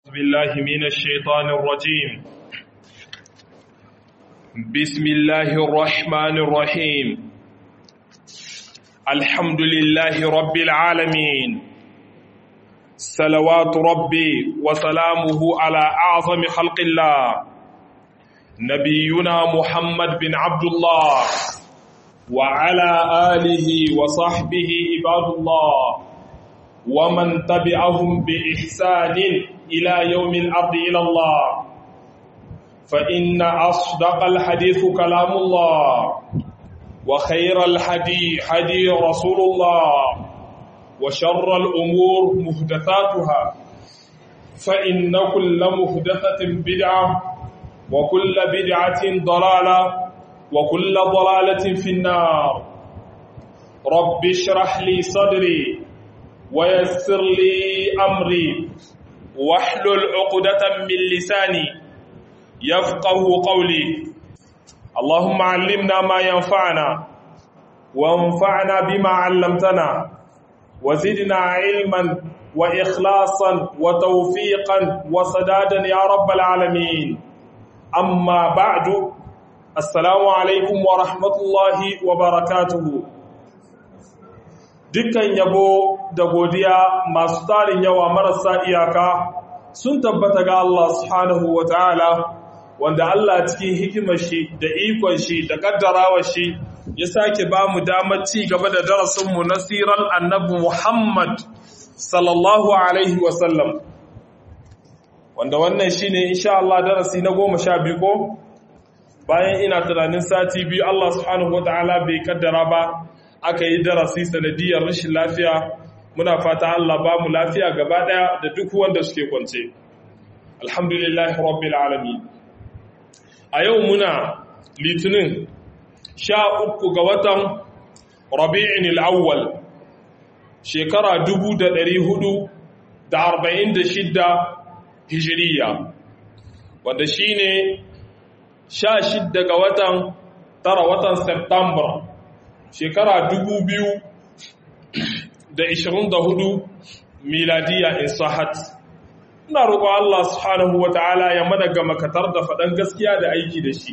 بالله من الشيطان الرجيم بسم الله الرحمن الرحيم الحمد لله رب العالمين صلوات ربي وسلامه على أعظم خلق الله نبينا محمد بن عبد الله وعلى آله وصحبه عباد الله ومن تبعهم بإحسان إلى يوم الأرض إلى الله فإن أصدق الحديث كلام الله وخير الحدي حدي رسول الله وشر الأمور مهدثاتها فإن كل مهدثة بدعة وكل بدعة ضلالة وكل ضلالة في النار رب اشرح لي صدري ويسر لي أمري واحلل عقدة من لساني يفقه قولي اللهم علمنا ما ينفعنا وانفعنا بما علمتنا وزدنا علما وإخلاصا وتوفيقا وسدادا يا رب العالمين أما بعد السلام عليكم ورحمة الله وبركاته dukkan yabo da godiya masu tarin yawa marasa iyaka sun tabbata ga Allah subhanahu wa ta'ala wanda Allah cikin hikimar shi da ikon shi da kaddarawar shi ya sake ba mu damar ci gaba da darasinmu na siran annabi Muhammad sallallahu alaihi wasallam wanda wannan shi ne insha Allah darasi na goma sha biyu ko bayan ina tunanin sati biyu Allah subhanahu wa ta'ala bai kaddara ba aka yi darasi sanadiyar rashin lafiya muna fata Allah ba mu lafiya gaba daya da duk wanda suke kwance alhamdulillah rabbil alamin a yau muna litinin sha uku ga watan rabi'in al'awwal shekara dubu da ɗari hudu da arba'in da shidda hijiriya wanda shi ne sha shidda ga watan tara watan september shekara dubu biyu da ishirin da hudu miladiya in sahat ina roƙo Allah subhanahu wa ta'ala ya mana ga makatar da faɗan gaskiya da aiki da shi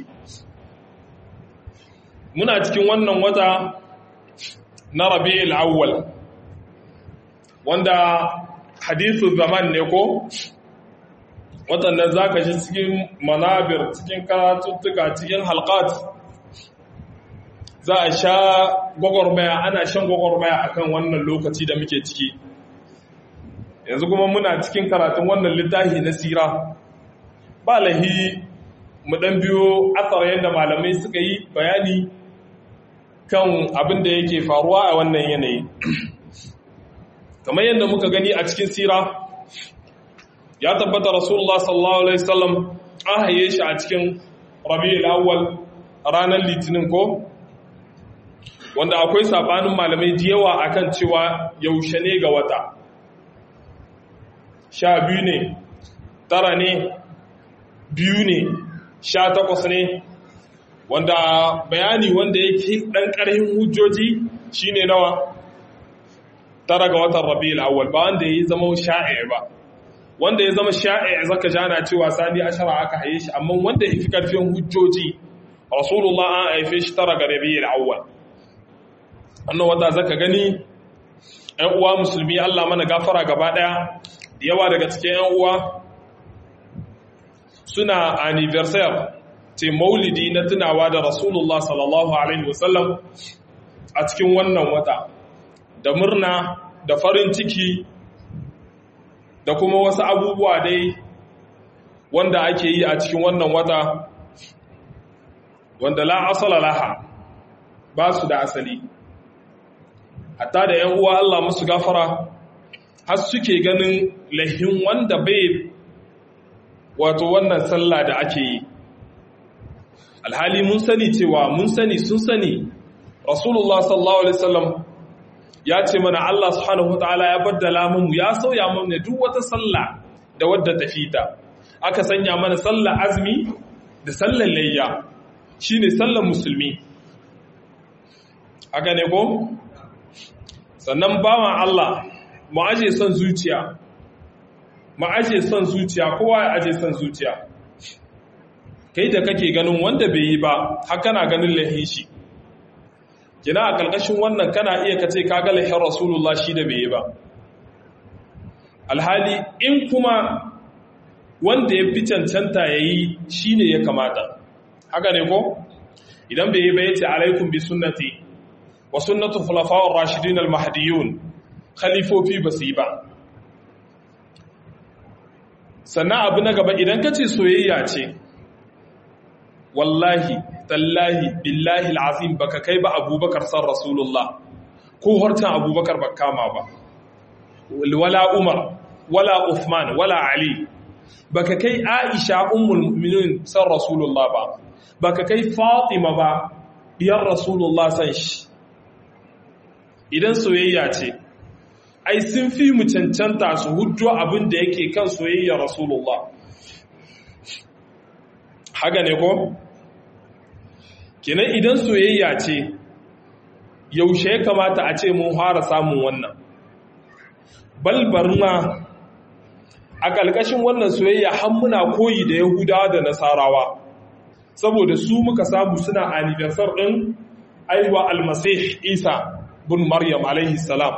muna cikin wannan wata na rabi'ul awwal wanda hadithu zaman ne ko watannan zaka ji cikin manabir cikin karatuttuka cikin halqat za a sha gwagwarmaya ana shan gwagwarmaya akan wannan lokaci da muke ciki yanzu kuma muna cikin karatun wannan littafi na sira ba lahi mu dan biyo asar yadda malamai suka yi bayani kan abin da yake faruwa a wannan yanayi kamar yadda muka gani a cikin sira ya tabbata rasulullah sallallahu alaihi wasallam an haye shi a cikin rabi'ul awwal ranar litinin ko wanda akwai sabanin malamai da yawa akan cewa yaushe ne ga wata sha biyu ne tara ne biyu ne sha takwas ne wanda bayani wanda yake ɗan ƙarhin hujjoji shine nawa tara ga watan rabi'ul awwal ba wanda ya zama sha'i ba wanda ya zama sha'i zaka jana cewa sani ashara aka haye shi amma wanda ya fi ƙarfin hujjoji rasulullah an haife shi tara ga rabi'ul awwal annan wata zaka gani ‘yan uwa musulmi Allah mana gafara gaba ɗaya da yawa daga cikin ‘yan uwa suna anniversary ce maulidi na tunawa da rasulullah sallallahu alaihi wasallam a cikin wannan wata da murna da farin ciki da kuma wasu abubuwa dai wanda ake yi a cikin wannan wata wanda la asala laha ba su da asali hatta da ‘yan uwa Allah musu gafara har suke ganin lahin wanda bai wato wannan sallah da ake yi alhali mun sani cewa mun sani sun sani rasulullah sallallahu alaihi wasallam ya ce mana Allah subhanahu wataala ya baddala mu ya sauya mana duk wata sallah da wadda ta fita aka sanya mana sallah azmi da sallar layya shine sallar musulmi aka ne ko sannan bawan Allah mu aje son zuciya ma aje son zuciya kowa ya aje son zuciya kai da kake ganin wanda bai yi ba har kana ganin lahin shi kina a ƙarƙashin wannan kana iya kace ka ga lahin rasulullah shi da bai yi ba alhali in kuma wanda ya fi cancanta ya yi shi ne ya kamata haka ne ko idan bai yi ba ya ce alaikun bi sunnati wa sunnatu khulafa'ur rashidin al-mahdiyun khalifofi ba su yi ba sannan abu na gaba idan ka ce soyayya ce wallahi tallahi billahi al'azim baka kai ba abubakar san rasulullah ko hartan abubakar ba kama ba wala umar wala uthman wala ali baka kai aisha ummul mu'minin san rasulullah ba baka kai fatima ba diyar rasulullah san shi idan soyayya ce ai sun fi mu cancanta su hujjo abin da yake kan soyayya rasulullah haka ne ko kenan idan soyayya ce yaushe ya kamata a ce mun fara samun wannan balbarna a ƙalƙashin wannan soyayya har muna koyi da yahudawa da nasarawa saboda su muka samu suna anniversar ɗin aiwa almasih isa bin maryam alaihi salam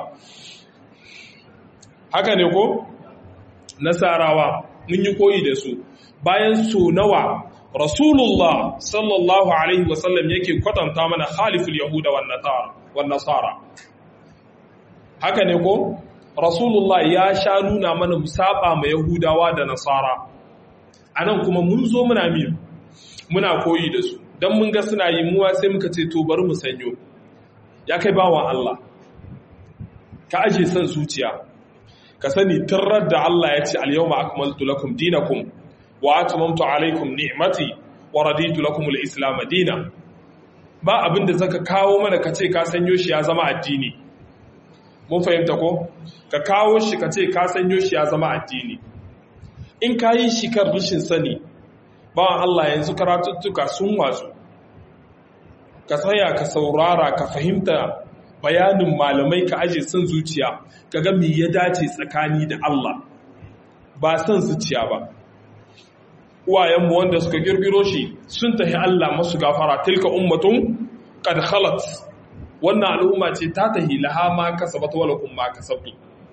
haka ne ko nasarawa mun yi koyi da su bayan so nawa rasulullah sallallahu alaihi wasallam yake kwatanta mana khaliful yahuda wan nasara haka ne ko rasulullah ya sha nuna mana musaba ma yahudawa da nasara anan kuma mun zo muna mi muna koyi da su dan mun ga suna yi muwa sai muka ce to bari mu sanyo ya kai bawan Allah ka aje san zuciya ka sani tarar da Allah ya ce al-yawma akmaltu lakum dinakum wa atmamtu alaykum ni'mati wa raditu lakum al-islam dinan ba abinda zaka kawo mana ka ce ka sanyo shi ya zama addini mun fahimta ko ka kawo shi ka ce ka sanyo shi ya zama addini in ka yi shi kan rashin sani bawan Allah yanzu karatuttuka sun watsu ka tsaya ka saurara ka fahimta bayanin malamai ka aje son zuciya ka ga me ya dace tsakani da Allah ba son zuciya ba uwayenmu wanda suka girgiro shi sun tafi Allah masu gafara tilka ummatun qad khalat wannan al'umma ce ta tahi laha ma kasabat wa lakum ma kasabtu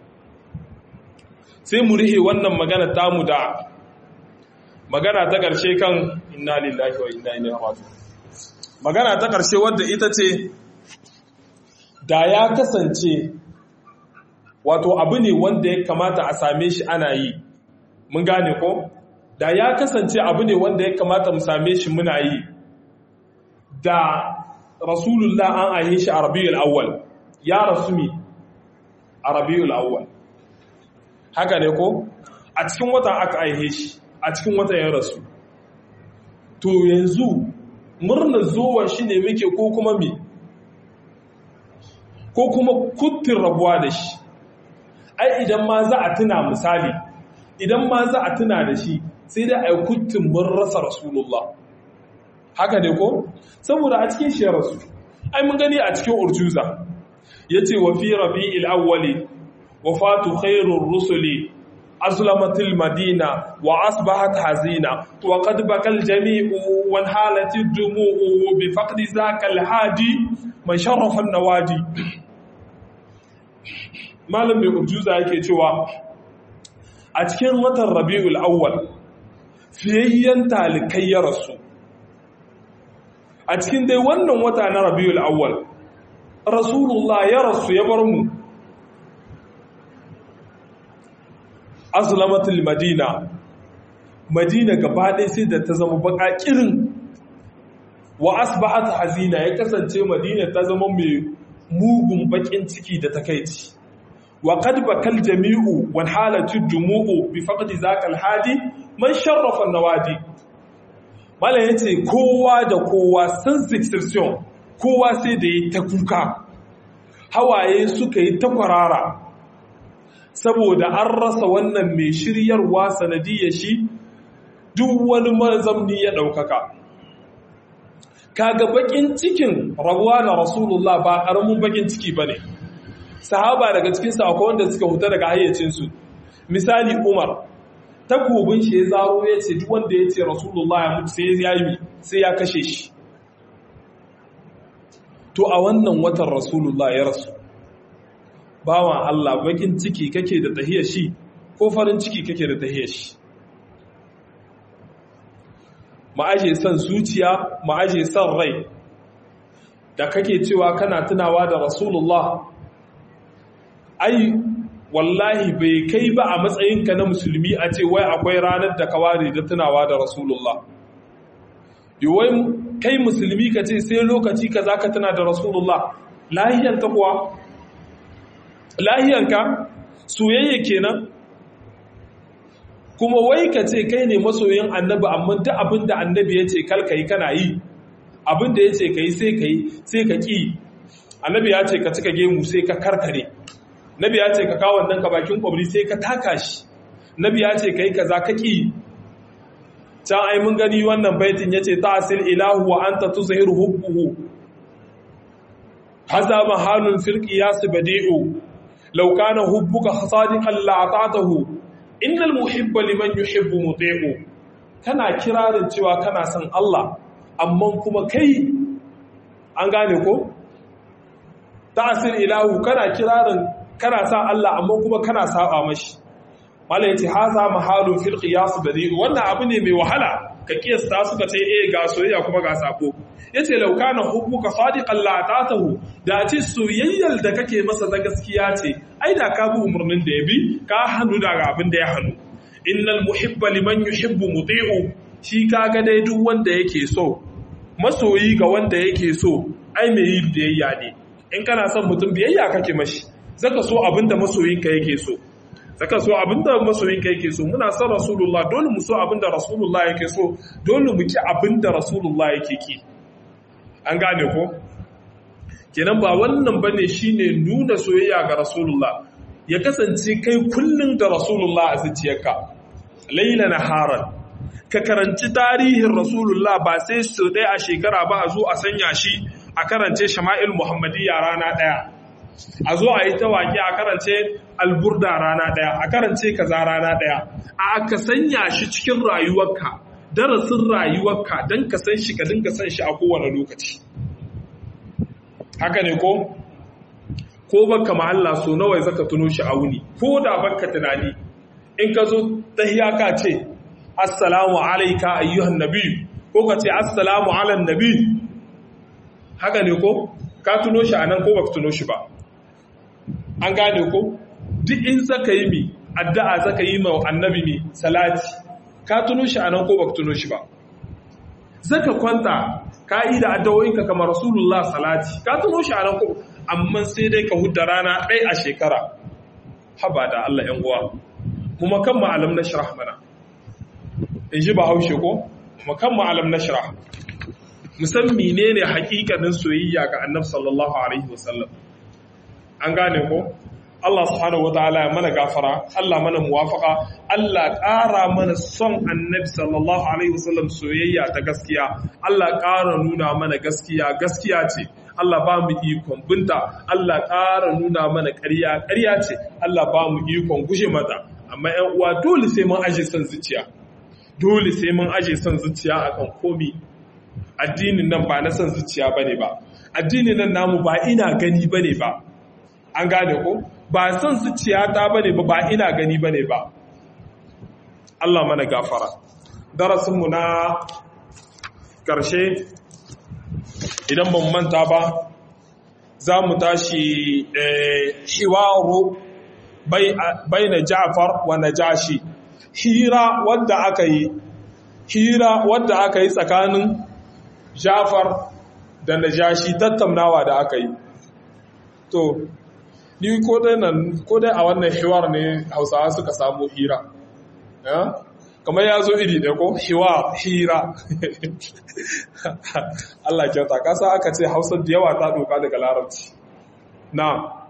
sai mu rihe wannan magana tamu da magana ta ƙarshe kan inna lillahi wa inna ilaihi raji'un magana ta ƙarshe wadda ita ce da ya kasance wato abu ne wanda ya kamata a same shi ana yi mun gane ko da ya kasance abu ne wanda ya kamata mu same shi muna yi da rasulullah an aihe shi a rabiul awwal ya rasu mi a rabiul awwal haka ne ko a cikin watan aka aihe shi a cikin watan ya rasu to yanzu murnar zuwan shi ne muke ko kuma mi ko kuma kuttin rabuwa da shi ai idan ma za a tuna misali idan ma za a tuna da shi sai dai a yi kuttin mun rasa rasulullah haka ne ko saboda a cikin shi ya rasu ai mun gani a cikin urjuza ya ce wa fi rabi'il awwali wafatu khairur rusuli azlamatil madina wa asbahat hazina wa qad bakal jami'u wa halati dumu'u bi faqdi zakal hadi man sharafa nawadi malam mai urjuza yake cewa a cikin watan rabi'ul awwal fiyayyen talikai ya rasu a cikin dai wannan wata na rabi'ul awwal rasulullah ya rasu ya bar mu azlamatul madina madina gaba ɗaya sai da ta zama baƙaƙirin wa asbahat hazina ya kasance madina ta zama mai mugun baƙin ciki da takaici wa qad bakal jami'u wal halatu dumu'u bi faqdi zakal hadi man sharrafa nawadi mala yace kowa da kowa sans exception kowa sai da yi ta kuka hawaye suka yi ta kwarara saboda an rasa wannan mai shiryarwa sanadiyar shi duk wani mazamni ya ɗaukaka kaga bakin cikin rabuwa da rasulullah ba ƙaramin bakin ciki ba ne sahaba daga cikin akwai wanda suka huta daga hayyacinsu misali umar takobin shi ya zaro ya ce duk wanda ya ce rasulullah ya mutu sai ya yi sai ya kashe shi to a wannan watan rasulullah ya rasu bawan Allah bakin ciki kake da tahiyar shi ko farin ciki kake da tahiyar shi ma'aje son zuciya ma'aje son rai da kake cewa kana tunawa da rasulullah ai wallahi bai kai ba a matsayinka na musulmi a ce wai akwai ranar da ka ware da tunawa da rasulullah wai kai musulmi ka ce sai lokaci ka za ka tuna da rasulullah lahiyanta kuwa lahiyanka soyayya kenan kuma wai ka ce kai ne masoyin annabi amma duk abin da annabi ya ce kalka yi kana yi abin da ya ce ka yi sai ka yi sai ka ƙi annabi ya ce ka cika gemu sai ka karkare nabi ya ce ka kawo wannan ka bakin kwabri sai ka taka shi nabi ya ce ka yi kaza ka ƙi can ai mun gani wannan baitin ya ce ta asil ilahu wa anta tuzhiru hubbuhu haza mahalun fil qiyas badi'u law kana hubbuka sadiqan la ata'tahu innal muhibba liman yuhibbu muti'u kana kirarin cewa kana son Allah amma kuma kai an gane ko ta'asir ilahu kana kirarin kana sa Allah amma kuma kana saba mashi malai yace haza mahalun fil qiyas badi wannan abu ne mai wahala ka kiyasta suka ce eh ga soyayya kuma ga sako yace law kana hubbuka sadiqan la ta'tahu da ce soyayyar da kake masa ta gaskiya ce ai da ka bi umurnin da ya bi ka hannu daga abin da ya hannu innal muhibba liman yuhibbu muti'u shi kaga dai duk wanda yake so masoyi ga wanda yake so ai mai yi biyayya ne in kana son mutum biyayya kake mashi zaka so abinda masoyinka yake so zaka so abinda masoyinka yake so muna son rasulullah dole mu so abinda rasulullah yake so dole mu ki abinda rasulullah yake ki an gane ko kenan ba wannan bane shine nuna soyayya ga rasulullah ya kasance kai kullun da rasulullah a zuciyarka laila naharan ka karanci tarihin rasulullah ba sai su ɗaya a shekara ba a zo a sanya shi a karance shama'il muhammadiyya rana ɗaya a zo a yi ta waƙe a karance alburda rana ɗaya a karance kaza rana ɗaya a aka sanya shi cikin rayuwarka darasin rayuwarka don ka san shi ka dinga san shi a kowane lokaci haka ne ko ko baka ma Allah so nawa zaka tuno shi a wuni ko da baka tunani in ka zo tahiya ka ce assalamu alaika ayyuhan nabi ko ka ce assalamu ala nabi haka ne ko ka tuno shi anan ko baka tuno shi ba an gane ko duk in zaka yi mi addu'a zaka yi ma annabi mi salati ka tuno shi anan ko baka tuno shi ba zaka kwanta ka yi da addu'o'inka kamar rasulullah salati ka tuno shi anan ko amma sai dai ka hudda rana ɗaya a shekara haba da Allah ‘yan uwa kuma kan ma'alam na shirah mana in ji ba haushe ko kuma kan ma'alam na shirah musan mine ne hakikanin soyayya ga annab sallallahu alaihi wasallam an gane ko Allah subhanahu wa ta'ala ya mana gafara Allah mana muwafaka Allah ƙara mana son annabi sallallahu alaihi wasallam soyayya ta gaskiya Allah ƙara nuna mana gaskiya gaskiya ce Allah ba mu ikon binta Allah ƙara nuna mana ƙarya ƙarya ce Allah ba mu ikon gushe mata amma ƴan uwa dole sai mun aje son zuciya dole sai mun aje son zuciya akan komi addinin nan ba na son zuciya bane ba addinin nan namu ba ina gani bane ba an gane ko ba son zuciya ta bane ba ba ina gani bane ba Allah mana gafara darasinmu na ƙarshe idan ban manta ba za mu tashi hiwaru bai na ja'far wa najashi hira wadda aka yi hira wadda aka yi tsakanin ja'far da najashi tattaunawa da aka yi to ni ko dai a wannan hiwar ne hausawa suka samu hira kamar ya zo iri ɗaya ko hiwa hira Allah kyauta kasa aka ce hausar da yawa ta doka daga larabci na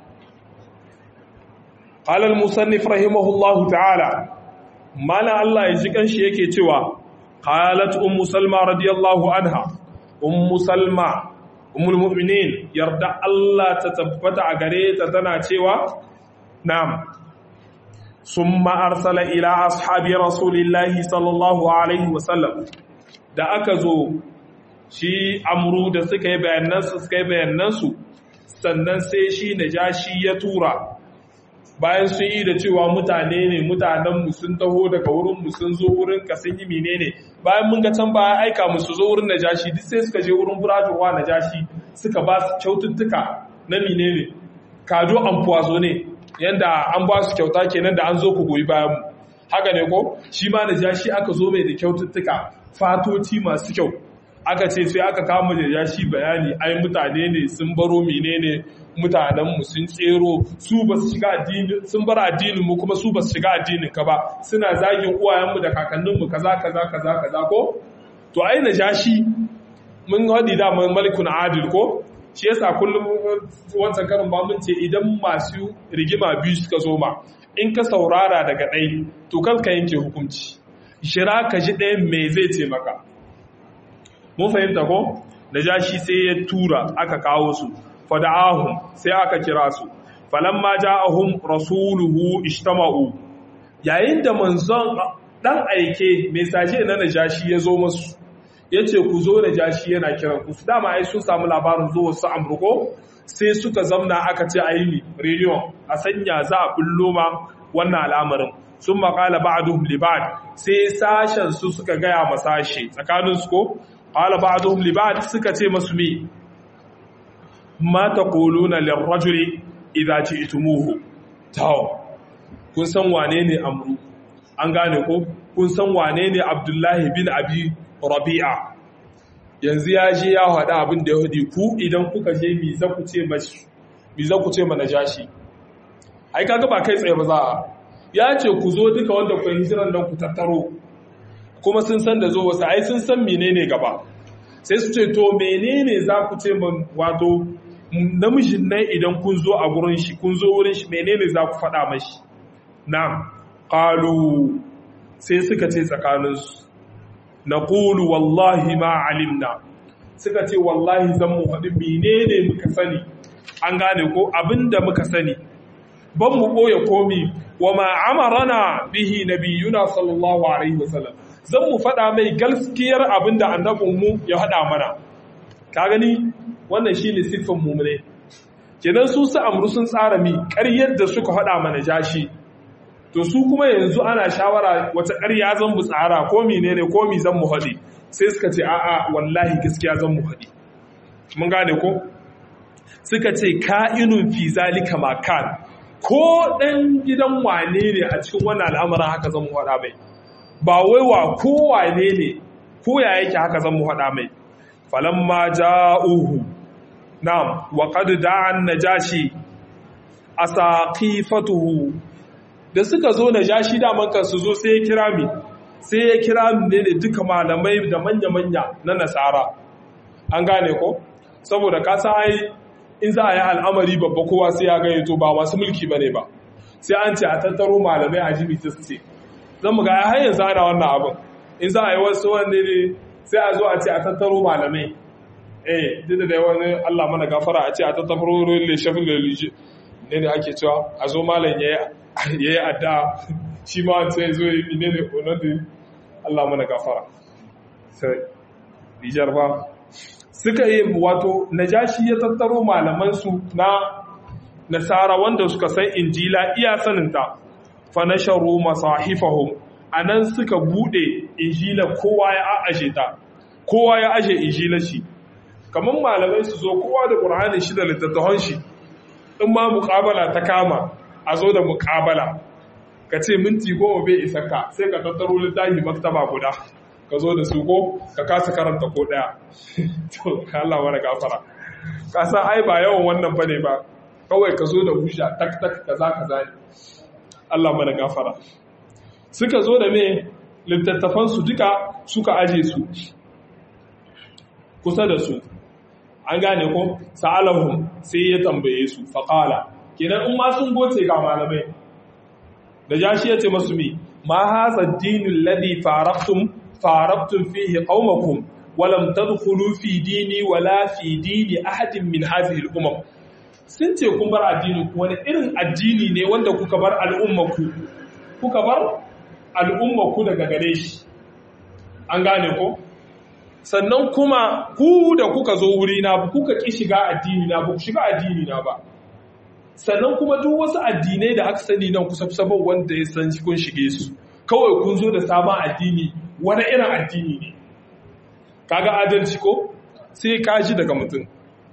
halal musannif rahimahullahu ta'ala mana Allah ya ji kanshi yake cewa qalat ummu salma radiyallahu anha ummu salma ummul mu'minin yarda Allah ta tabbata a gare ta tana cewa na'am summa arsala ila ashabi rasulillahi sallallahu alaihi wasallam da aka zo shi amru da suka yi bayanansu suka yi bayanansu sannan sai shi najashi ya tura bayan sun yi da cewa mutane ne mutanenmu sun taho daga wurinmu sun zo wurin ka sun yi menene bayan mun ga can baya aika musu zo wurin najashi duk sai suka je wurin burajuwa najashi suka ba su kyaututtuka na menene kado amfuwazo ne yanda an ba su kyauta kenan da an zo ku goyi bayan mu haka ne ko shi ma najashi aka zo mai da kyaututtuka fatoci masu kyau aka ce sai aka kama najashi bayani ai mutane ne sun baro menene mutanenmu sun tsero su ba su shiga addini sun bar addinin mu kuma su ba su shiga addinin ka ba suna zagin uwayenmu da kakanninmu kaza kaza kaza kaza ko to ai najashi mun hadi da malikun adil ko shi yasa kullum wancan karin ba mun ce idan masu rigima biyu suka zo ma in ka saurara daga ɗai to kan ka yanke hukunci shira ka ji ɗayan me zai ce maka mun fahimta ko najashi sai ya tura aka kawo su fada'ahum sai aka kira su falamma ja'ahum rasuluhu ishtama'u yayin da manzon dan aike mesaje na najashi ya zo musu yace ku zo najashi yana kiran ku dama ai sun samu labarin zuwa su amruko sai suka zamna aka ce ayi reunion a sanya za a bullo ma wannan al'amarin sun maƙala ba'duhum li ba'd sai sashen su suka gaya masashe tsakanin su ko qala ba'duhum li ba'd suka ce masu me ma taquluna lirrajuli idza ji'tumuhu taw kun san wane ne amru an gane ko kun san wane ne abdullahi bin abi rabi'a yanzu ya je ya hada abin da ya hudi ku idan kuka je mi za ku ce mashi mi za ku ce mana jashi ai kaga ba kai tsaye ba za a ya ce ku zo duka wanda ku hijiran nan ku tattaro kuma sun san da zo wasu ai sun san menene gaba sai su ce to menene za ku ce min wato namijin nan idan kun zo a gurin shi kun zo wurin shi menene za ku faɗa mashi na'am qalu sai suka ce tsakaninsu naqulu wallahi ma alimna suka ce wallahi zan mu faɗi menene muka sani an gane ko abinda muka sani ban mu ɓoye komi wa ma amarana bihi nabiyuna sallallahu alaihi wasallam zan mu faɗa mai gaskiyar abinda annabinmu ya faɗa mana ka gani wannan shine siffin mumune kenan su su amru sun tsara mi ƙaryar da suka faɗa mana jashi to su kuma yanzu ana shawara wata ƙarya zan mu tsara ko menene ko mi zan mu haɗe sai suka ce a'a wallahi gaskiya zan mu haɗe mun gane ko suka ce ka'inun fi zalika makan ko ɗan gidan wane ne a cikin wannan al'amarin haka zan mu haɗa mai ba wai wa ko wane ne ko ya yake haka zan mu haɗa mai falamma ja'uhu na'am wa qad da'an najashi asaqifatuhu da suka zo najashi da man su zo sai ya kira mi sai ya kira ne da duka malamai da manya-manya na nasara an gane ko saboda ka san ai in za a yi al'amari babba kowa sai ya gayyato ba masu mulki bane ba sai an ce a tattaro malamai a jibi ta ce zan mu ga har yanzu ana wannan abin in za a yi wasu wanne ne sai a zo a ce a tattaro malamai eh duk da wani Allah mana gafara a ce a tattaro le shafin lelije ne ne ake cewa a zo malam ya yi adda shi ma sai zo yi ne ne onadin Allah mana gafara sai Nijar ba suka yi wato najashi ya tattaro malamansu na nasara wanda suka san injila iya saninta fa nasharu masahifahum anan suka bude injila kowa ya aje ta kowa ya aje injila shi kaman malamai su zo kowa da qur'ani shi da littattafan shi in ma muqabala ta kama a zo da muqabala ka ce minti goma bai isa ka sai ka tattaro littafi maktaba guda ka zo da su ko ka kasa karanta ko daya to Allah wani gafara ka san ai ba yawan wannan bane ba kawai ka zo da hujja tak tak kaza kaza ne Allah mana gafara suka zo da me littattafan su duka suka aje su kusa da su an gane ko sa'alahum sai ya tambaye su faqala kenan in ma sun goce ga malamai da jashi ya ce masu mi ma haza dinul ladhi faraqtum farabtun fihi qaumakum walam tadkhulu fi dini wala fi dini ahadin min hadhihi al-umam sun ce kun bar addini ku wani irin addini ne wanda kuka bar al'ummaku kuka bar al'umma ku daga gare shi an gane ko sannan kuma ku da kuka zo wuri na ba kuka ki shiga addini na ba ku shiga addini na ba sannan kuma duk wasu addinai da aka sani nan kusa sabon wanda ya san kun shige su kawai kun zo da sabon addini wani irin addini ne kaga adalci ko sai ka ji daga mutum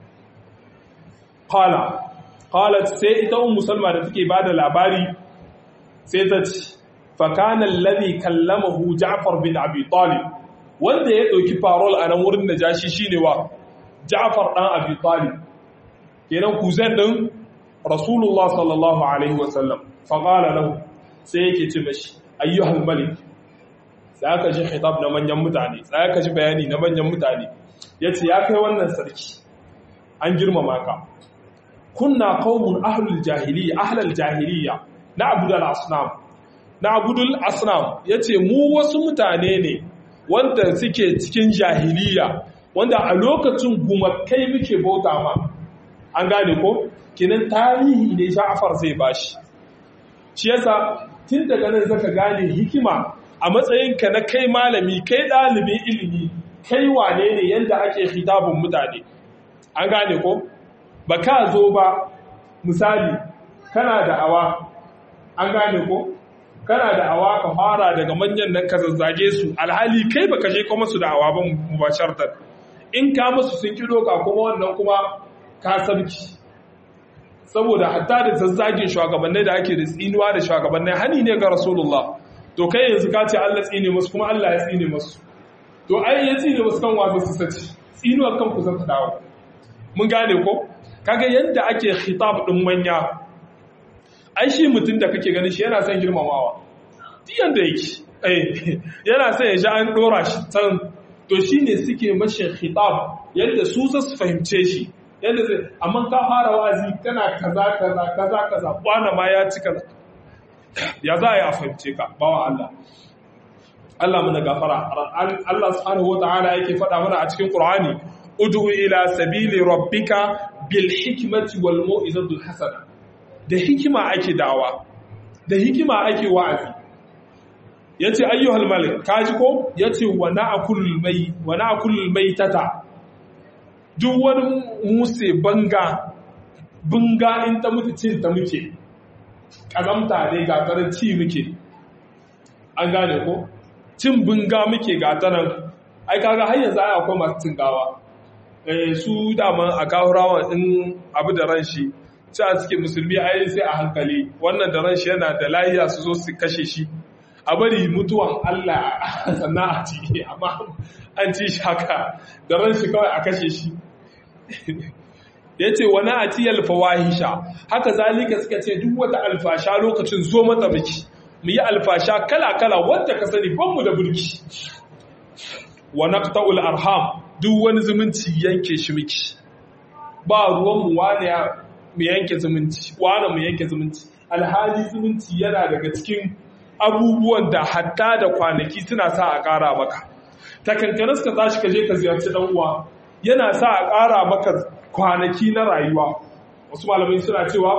qala qalat sai ita ummu salma da take bada labari sai ta ce fa kana alladhi kallamahu ja'far bin abi talib wanda ya dauki parole a nan wurin da jashi shine wa ja'far dan abi talib kenan kuzan din rasulullah sallallahu alaihi wasallam fa qala lahu sai yake ce mashi ayyuhal malik sai aka ji khitab na manyan mutane sai aka ji bayani na manyan mutane yace ya kai wannan sarki an girmama ka kunna qaumun ahlul jahiliya ahlul jahiliya na'budu al-asnam na'budu al-asnam yace mu wasu mutane ne wanda suke cikin jahiliya wanda a lokacin gumakai muke bauta ma an gane ko kinan tarihi ne Ja'far zai bashi shi yasa tun daga nan zaka gane hikima a matsayinka na kai malami kai ɗalibin ilimi kai wane ne yanda ake hitabun mutane an gane ko ba ka zo ba misali kana da awa an gane ko kana da awa ka fara daga manyan nan ka zazzage su alhali kai baka je kuma su da awa ba mubashartar in ka musu sun kido ka kuma wannan kuma ka sarki saboda hatta da zazzagin shugabannai da ake da tsinuwa da shugabannai hani ne ga rasulullah to kai yanzu ka ce Allah tsine musu kuma Allah ya tsine musu to ai ya tsine musu kan wasu su sace tsinuwar kan ku zan ta dawo mun gane ko kaga yadda ake khitab din manya ai shi mutum da kake ganin shi yana son girmamawa duk yanda yake eh yana son ya ji an dora shi can to shine suke mashi khitab yadda su su fahimce shi yadda zai amma ka fara wazi kana kaza kaza kaza kaza kwana ma ya ci kaza ya za a yi a fahimce ka bawa Allah Allah muna gafara Allah subhanahu wata'ala yake faɗa mana a cikin Qur'ani ud'u ila sabili rabbika bil hikmati wal mau'izatil hasana da hikima ake dawa da hikima ake wa'azi yace ayyuhal malik kaji ko yace wa na'kulul mai wa na'kulul maitata duk wani muse banga bunga in ta mutu cin ta muke ƙazamta ne ga tarar ci muke an gane ko cin bunga muke ga tarar ai kaga har yanzu ai akwai masu cin gawa eh su daman a kawurawa in abu da ran shi ci a suke musulmi ai sai a hankali wannan da ran shi yana da lahiya su zo su kashe shi a bari mutuwan Allah sannan a ci amma an ci shi haka da ran shi kawai a kashe shi ya ce wani atiyar fawahisha haka zalika suka ce duk wata alfasha lokacin zo mata miki mu yi alfasha kala-kala wadda ka sani banmu da burki wa naqta'ul arham duk wani zumunci yanke shi miki ba ruwan mu wane mu yanke zumunci wane mu yanke zumunci alhali zumunci yana daga cikin abubuwan da hatta da kwanaki suna sa a ƙara maka takankanin suka tashi ka je ka ziyarci dan uwa yana sa a ƙara maka kwanaki na rayuwa wasu malamai suna cewa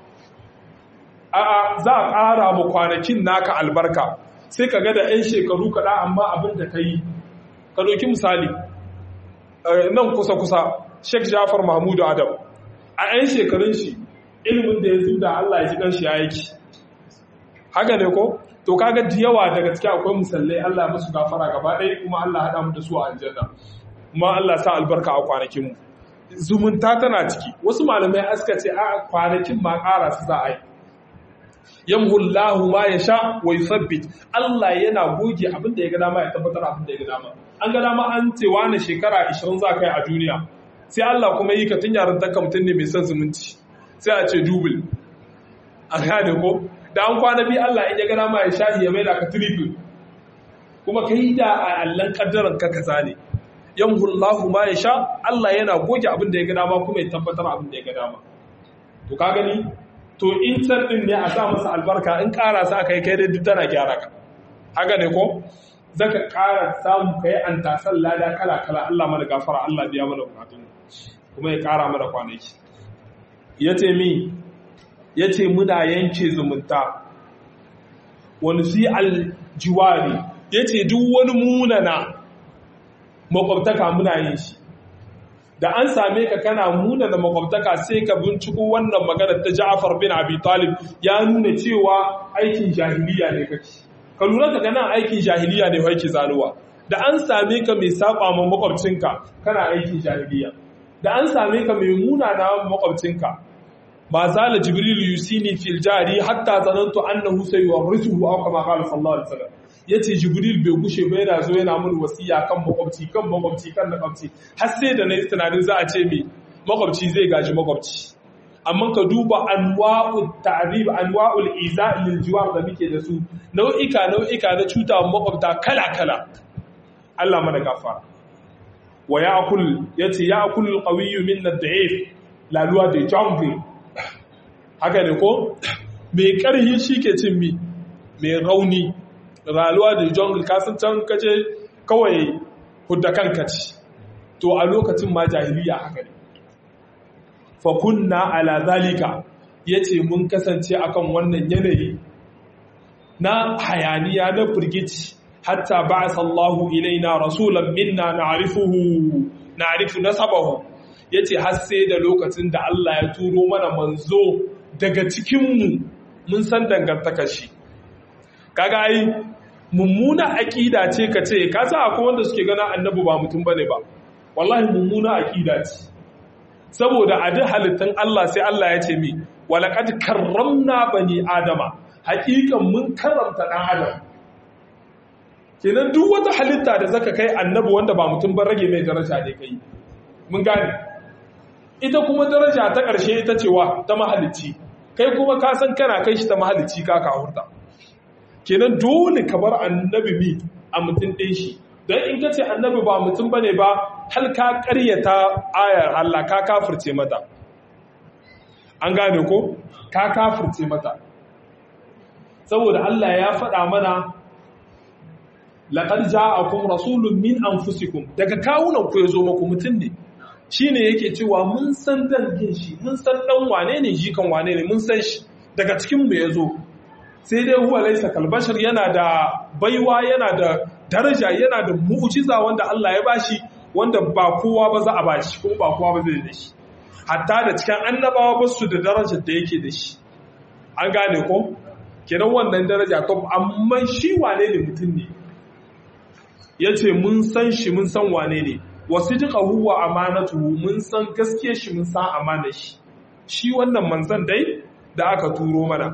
a'a za a ƙara ma kwanakin naka albarka sai ka ga da 'yan shekaru kaɗa amma abin da ka yi ka ɗauki misali nan kusa-kusa sheikh jafar mahmudu adam a 'yan shekarun shi ilimin da ya zuda allah ya ji ɗan shi ya yake haka ne ko to kaga da yawa daga cikin akwai musallai allah musu gafara gaba ɗaya kuma allah haɗa mu da su a aljanna kuma allah sa albarka a kwanakinmu zumunta tana ciki wasu malamai aska ce a kwanakin ma ƙara su za a yi yamhullahu ma ya sha wa yusabbit Allah yana goge abin da ya ga dama ya tabbatar abin da ya ga dama an ga dama an ce wani shekara 20 za kai a duniya sai Allah kuma yi ka tun yaran taka mutum ne mai son zumunci sai a ce dubil a gane ko da an kwana bi Allah in ya ga dama ya sha ya maida ka triple kuma kai da a allan kaddaran ka kaza ne yamhullahu ma ya sha Allah yana goge abin da ya ga dama kuma ya tabbatar abin da ya ga dama to ka gani to in can din ne a sa masa albarka in ƙara sa kai kai dai duk tana gyara ka haka ne ko zaka ƙara samu kai an tasan lada kala kala Allah mana gafara Allah biya mana bukatun kuma ya ƙara mana kwanaki yace mi yace muna yanke zumunta wani si aljiwari ya ce duk wani munana makwabtaka muna yin shi da an same ka kana munana makwabtaka sai ka binciko wannan maganar ta ja'afar bin abi talib ya nuna cewa aikin jahiliya ne kake ka lura ka gana aikin jahiliya ne kake zanuwa da an same ka mai saba ma makwabcinka kana aikin jahiliya da an same ka mai munana makwabcinka ma zala jibril yusini fil jari hatta zanantu annahu sayuwarrithuhu aw kama qala sallallahu alaihi wasallam yace jibril bai gushe ba yana zo yana mun wasiya kan makwabci kan makwabci kan makwabci har sai da nayi tunanin za a ce mi makwabci zai gaji makwabci amma ka duba anwa'ul ta'rib anwa'ul iza lil jiwar da muke da su nau'ika nau'ika na cuta makwabta kala kala Allah mana gafara wa ya'kul yace ya'kul al-qawiyyu minna ad-da'if la loi de jungle haka ne ko mai karhi shi ke cin mi mai rauni rayuwa da jungle kasan can kaje kawai hudda kanka ci to a lokacin ma jahiliya haka ne fa kunna ala zalika yace mun kasance akan wannan yanayi na hayaniya na firgici hatta ba'atha Allahu ilaina rasulan minna na'rifuhu na'rifu nasabahu yace har sai da lokacin da Allah ya turo mana manzo daga cikinmu mun san dangantakar shi kaga ai mummuna aqida ce ka ce ka sa akwai wanda suke gana annabi ba mutum bane ba wallahi mummuna aqida ce saboda a duk halittun Allah sai Allah ya ce mi walaqad karramna bani adama haƙiƙan mun karramta dan adam kenan duk wata halitta da zaka kai annabi wanda ba mutum ba rage mai daraja ne kai mun gane ita kuma daraja ta ƙarshe ita cewa ta mahalicci kai kuma ka san kana kai shi ta mahalicci ka ka hurta kenan dole ka bar annabi mi a mutum ɗin shi don in ka ce annabi ba mutum bane ba hal ka ƙaryata ayar Allah ka kafirce mata an gane ko ka kafirce mata saboda Allah ya faɗa mana laqad ja'akum rasulun min anfusikum daga kawunan ku yazo muku mutum ne shine yake cewa mun san dangin shi mun san dan wane ne jikan wane ne mun san shi daga cikin mu yazo sai dai huwa laysa kalbashar yana da baiwa yana da daraja yana da mu'jiza wanda Allah ya bashi wanda ba kowa ba za a bashi kuma ba kowa ba zai da shi hatta da cikin annabawa ba su da darajar da yake da shi an gane ko kenan wannan daraja to amma shi wane ne mutum ne yace mun san shi mun san wane ne wasu jika huwa amanatuhu mun san gaske shi mun san amana shi shi wannan manzan dai da aka turo mana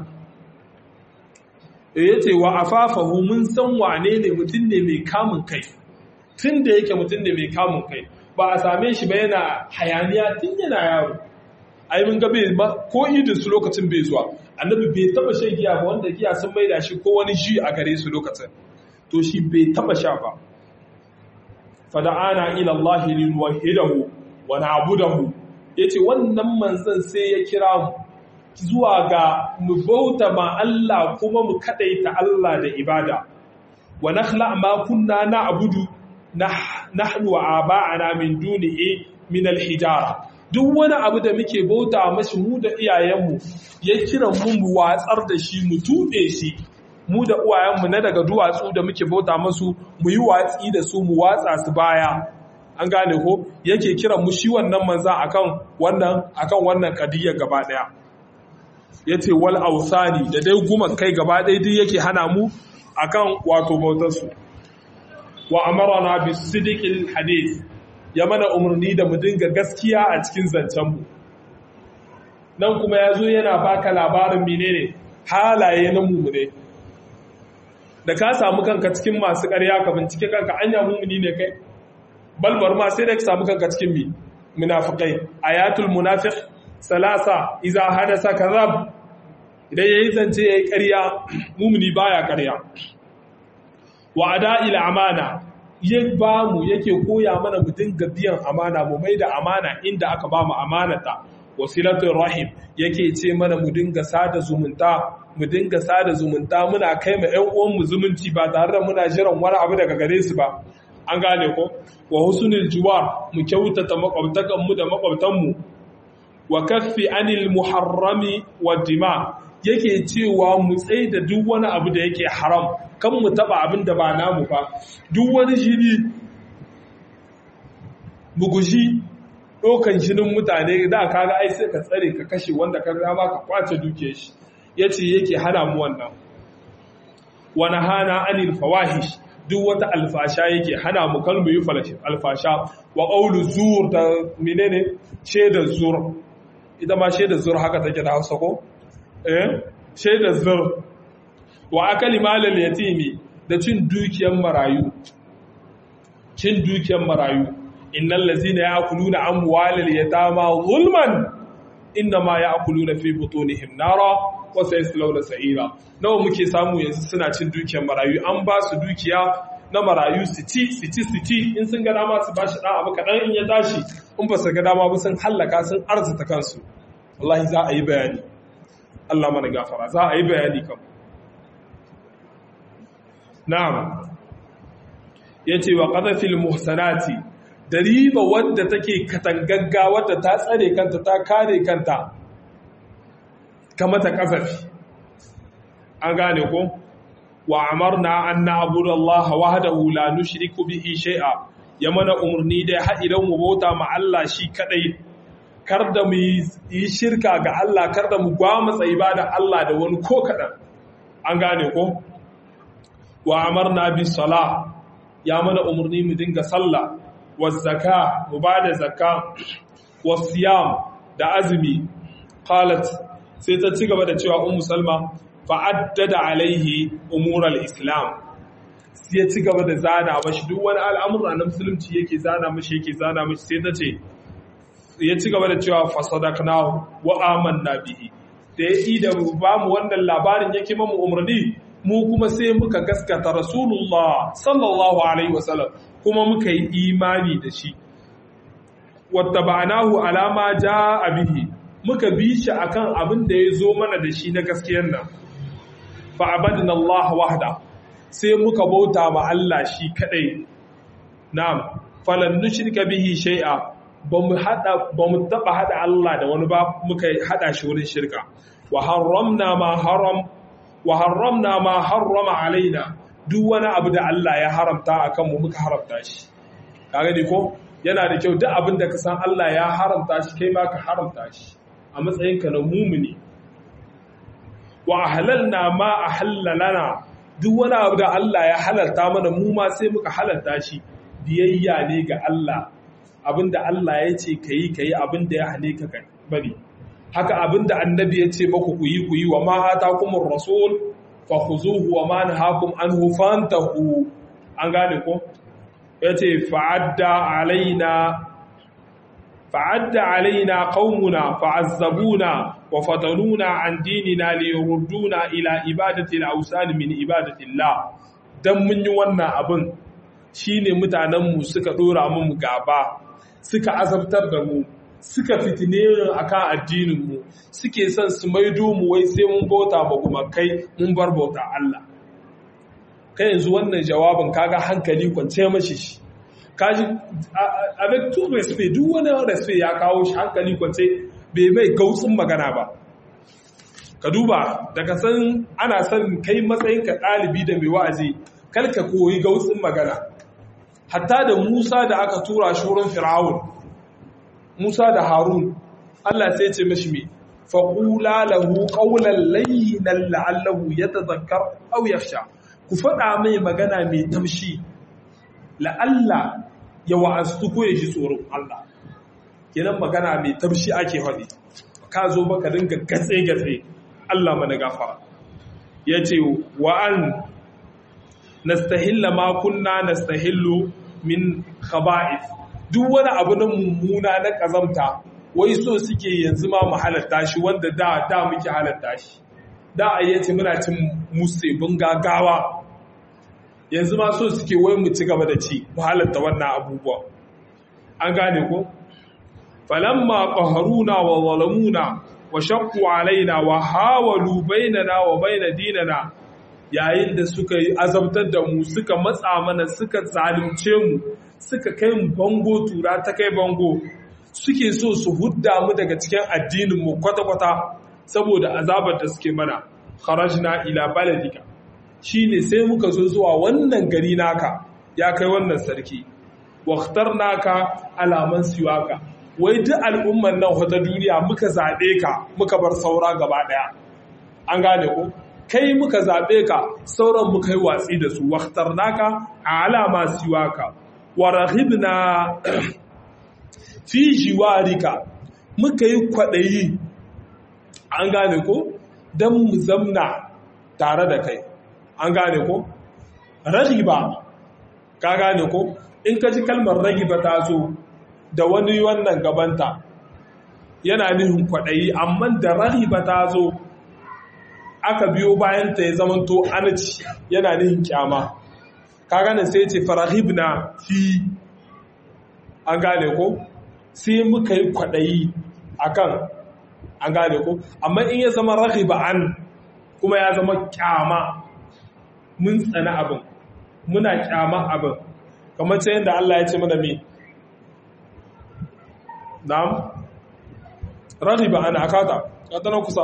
ya ce wa afafahu mun san wane ne mutum ne mai kamun kai tun da yake mutum ne mai kamun kai ba a same shi ba yana hayaniya tun yana yaro ai mun ga bai ba ko idin su lokacin bai zuwa annabi bai taba shan giya ba wanda giya sun maida shi ko wani ji a gare su lokacin to shi bai taba sha ba fada'ana ila Allah linuwahidahu wa na'budahu yace wannan manzon sai ya kira mu zuwa ga mu bauta ma Allah kuma mu kadaita Allah da ibada wa nakhla ma kunna na'budu nahnu wa aba'ana min dunihi min al-hijara duk wani abu da muke bauta mashi mu da iyayenmu ya kira mu mu watsar da shi mu tube shi mu da uwayenmu na daga duwatsu da muke bauta masu mu yi watsi da su mu watsa su baya an gane ko yake kiran mu shi wannan manzan akan wannan akan wannan kadiyar gaba daya yace wal ausani da dai guma kai gaba daya duk yake hana mu akan wato bautar su wa amarna bis sidqil hadith ya mana umarni da mu dinga gaskiya a cikin zancen mu nan kuma yazo yana baka labarin menene halaye na mumune da ka samu kanka cikin masu ƙarya ka bincike kanka anya mumuni ne kai balbar ma sai da ka samu kanka cikin mi munafiqai ayatul munafiq salasa idza hadasa kadhab idan yayi zance yayi ƙarya mumuni baya ƙarya wa ada'il amana ya ba mu yake koya mana mu dinga biyan amana mu mai da amana inda aka ba mu amanata wasilatul rahim yake ce mana mu dinga sada zumunta mu dinga sada zumunta muna kai ma ƴan uwan mu zumunci ba tare da muna jiran wani abu daga gare su ba an gane ko wa husnul jiwar mu kyautata makwabtakan mu da makwabtan mu wa kaffi anil muharrami wa dima yake cewa mu tsaye da duk wani abu da yake haram kan mu taba abin da ba namu ba duk wani jini mu guji ɗaukan jinin mutane da kaga ai sai ka tsare ka kashe wanda ka rama ka kwace duke shi yace yake hana mu wannan wani hana anil fawahish duk wata alfasha yake hana mu kalmu yi alfasha wa ƙaulu zur da menene shaidar zur ita ma shaidar zur haka take da hausa ko eh shaidar zur wa akali malal yatimi da cin dukiyar marayu cin dukiyar marayu innal ladzina ya'kuluna amwalal yatama zulman innama ya'kuluna fi butunihim nara wa sayaslawna sa'ira nawa muke samu yanzu suna cin dukiyar marayu an ba su dukiya na marayu su ci su ci su ci in sun ga dama su bashi dan abu kadan in ya tashi in ba su ga dama ba sun hallaka sun arzuta kansu wallahi za a yi bayani Allah mana gafara za a yi bayani kam na'am yace wa qadafil muhsanati da riba wadda take katangagga wadda ta tsare kanta ta kare kanta kamata kasafi an gane ko wa amarna an na'budu Allah wahdahu la nushriku bihi shay'a ya mana umarni da haɗiran mu bauta ma Allah shi kadai kar da mu yi shirka ga Allah kar da mu gwamutsa ibada Allah da wani ko kadan an gane ko wa amarna bis sala ya mana umarni mu dinga sallah was zaka mu bada zakka was siyam da azumi qalat sai ta ci gaba da cewa ummu salma fa'addada alaihi umural islam sai ya ci gaba da zana mashi duk wani al'amura na musulunci yake zana mashi yake zana mashi sai ta ce ya ci gaba da cewa fasadakna wa amanna bihi da ya yi da ba mu wannan labarin yake mamu umarni mu kuma sai muka gaskata rasulullah sallallahu alaihi wasallam kuma muka yi imani da shi wattaba'nahu alama ja'a bihi muka bi shi akan abin da ya zo mana da shi na gaskiyar nan fa'abadin Allah wahda sai muka bauta ma Allah shi kadai na'am falan nushrika bihi shay'a bamu hada bamu taba hada Allah da wani ba muka hada shi wurin shirka wa harramna ma haram wa harramna ma harrama alaina duk wani abu da Allah ya haramta akan mu muka haramta shi kaga ni ko yana da kyau duk abin da ka san Allah ya haramta shi kai ma ka haramta shi a matsayinka na mumini wa halalna ma ahallalana duk wani abu da Allah ya halalta mana mu ma sai muka halalta shi biyayya ne ga Allah abinda Allah ya ce kayi kayi abinda ya hane ka bari haka abinda annabi ya ce maku ku yi ku yi wa ma atakumur rasul fa khuzuhu wa ma nahakum anhu fantahu an gane ko yace fa'adda alaina فعد علينا قومنا فعذبونا وفتنونا عن ديننا ليردونا إلى إبادة الأوثان من إبادة الله dan mun yi wannan abin shine mutanenmu suka dora mu gaba suka azabtar da mu suka fitine akan addininmu suke son su maido mu wai sai mun bauta ba kuma kai mun bar bauta Allah kai yanzu wannan jawabin kaga hankali kwance mashi shi kaji avec tout respect duk wani respect ya kawo shi hankali kwance bai mai gautsin magana ba ka duba daga san ana son kai matsayinka ɗalibi da mai wa'azi kalka koyi gautsin magana hatta da Musa da aka tura shi wurin Fir'aun Musa da Harun Allah sai ce mashi me faqula lahu qawlan layyinan la'allahu yatadhakkar aw yakhsha ku faɗa mai magana mai tamshi la'alla ya wa'astu ko ya ji tsoron Allah kenan magana mai tamshi ake faɗi ka zo baka dinga gatse-gatse Allah mana gafara ya ce wa'an nastahilla ma kunna nastahillu min khaba'ith duk wani abu na mummuna na kazamta wai so suke yanzu ma mu halatta shi wanda da da muke halatta shi da ayyace muna cin musibin gagawa yanzu ma so suke wai mu ci gaba da ci mu halatta wannan abubuwa an gane ko falamma qaharuna wa zalamuna wa shaqqu alaina wa hawalu bainana wa baina dinana yayin da suka yi azabtar da mu suka matsa mana suka zalunce mu suka kai mu bango tura ta kai bango suke so su hudda mu daga cikin addinin mu kwata-kwata saboda azabar da suke mana kharajna ila baladika shine sai muka zo zuwa wannan gari naka ya kai wannan sarki naka alaman siwaka wai duk al'umman nan wata duniya muka zaɓe ka muka bar saura gaba ɗaya an gane ko kai muka zaɓe ka sauran muka yi watsi da su naka a alama siwaka wa rahibna fi jiwarika muka yi kwaɗayi an gane ko don mu zamna tare da kai an gane ko rahiba ka gane ko in ka ji kalmar ragiba ta zo da wani wannan gabanta yana nihin kwaɗayi amma da rahiba ta zo aka biyo bayan ta ya zamanto anaci yana nihin kyama ka gane sai ce farahibna fi an gane ko sai muka yi kwaɗayi akan an gane ko amma in ya zama rahiba an kuma ya zama kyama mun tsana abin muna kyama abin kamar ta yadda Allah ya ce mana me na'am rahiba an akata katana kusa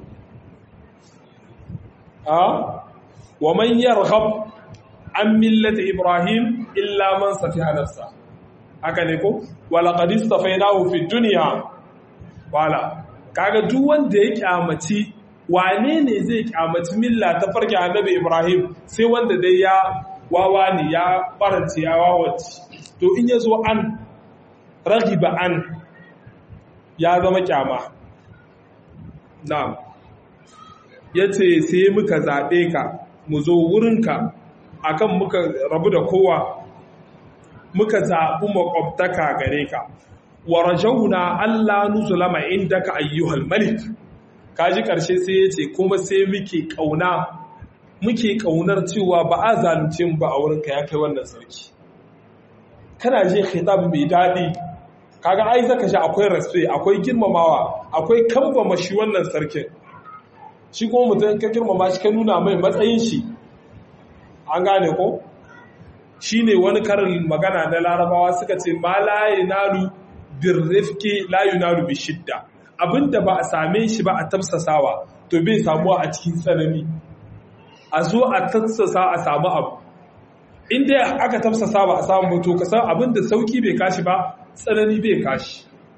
a wa man yarghab an millati ibrahim illa man safiha nafsa haka ne ko wala qad istafainahu fi dunya wala kaga duk wanda ya kyamaci wane ne zai kyamaci milla ta farke annabi Ibrahim sai wanda dai ya wawa ne ya barance ya wawace to in ya zo an ragiba an ya zama kyama na'am yace sai muka zaɓe ka mu zo wurinka akan muka rabu da kowa muka zaɓi makwabtaka gare ka wa rajauna Allah nuzulama indaka ayyuhal malik kaji karshe sai yace kuma sai muke kauna muke kaunar cewa ba a zalunce mu ba a wurin ka ya kai wannan sarki kana je khitab mai dadi kaga ai zaka ji akwai respect akwai girmamawa akwai kambama shi wannan sarkin shi kuma mutum ka girmama shi ka nuna mai matsayin shi an gane ko shine wani karin magana na larabawa suka ce ma la yanalu birrifki la yunalu bi shidda abinda ba a same shi ba a tafsasawa to bai samuwa a cikin tsanani a zo a tafsasa a samu abu inda aka tafsasa ba a samu to ka san abinda sauki bai kashi ba tsanani bai kashi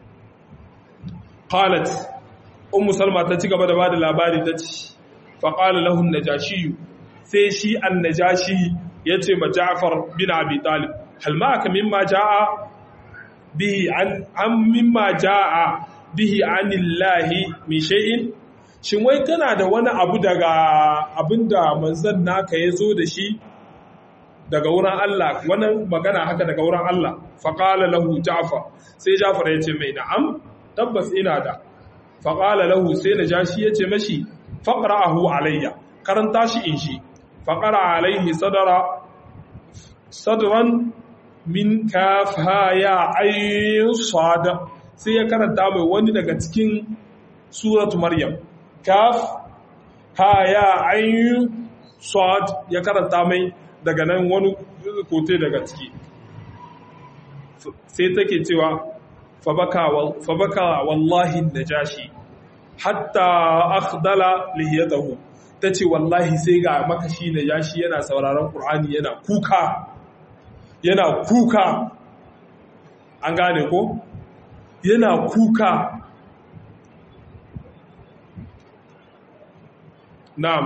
qalat ummu salma ta ci gaba da bada labari ta ci fa qala lahu najashi sai shi an-najashi yace ma Ja'far bin Abi Talib hal ma'aka mimma ja'a bihi an mimma ja'a bihi anillahi min shay'in shin wai kana da wani abu daga abinda manzon naka yazo da shi daga wurin Allah wani magana haka daga wurin Allah fa qala lahu Ja'far sai Ja'far ya ce mai na'am tabbas ina da fa qala lahu sai najashi ya ce mashi faqra'ahu alayya karanta shi in shi fa qara alayhi sadara sadran min kaf ha ya ayin sad sai ya karanta mai wani daga cikin suratu maryam kaf ha ya ayin sad ya karanta mai daga nan wani kote daga ciki sai take cewa fabaka wallahi najashi hatta akhdala lihiyatahu tace wallahi sai ga makashi najashi yana sauraron qur'ani yana kuka yana kuka an gane ko yana kuka na'am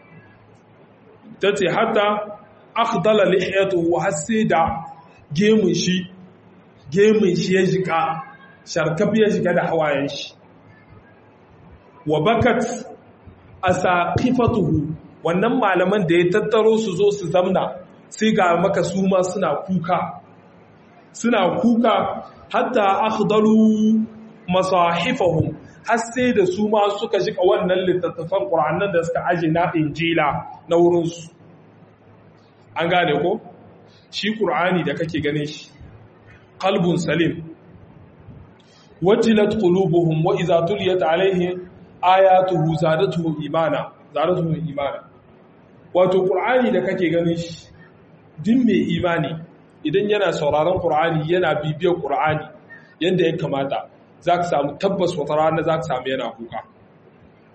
tace hatta akhdala lihiyatuhu har sai da gemun shi gemun shi ya jika sharkaf ya shiga da hawayen shi wa bakat asaqifatuhu wannan malaman da ya tattaro su zo su zamna sai ga maka su ma suna kuka suna kuka hatta akhdalu masahifahum har sai da su ma suka shika wannan littattafan Qur'anin da suka aje na Injila na wurin su an gane ko shi Qur'ani da kake ganin shi qalbun salim wajilat qulubuhum wa idza tuliyat alaihim ayatuhu zadatuhum imana zadatuhum imana wato Qur'ani da kake ganin shi din mai imani idan yana sauraron Qur'ani yana bibiyar Qur'ani yanda ya kamata zaka samu tabbas wata rana zaka samu yana kuka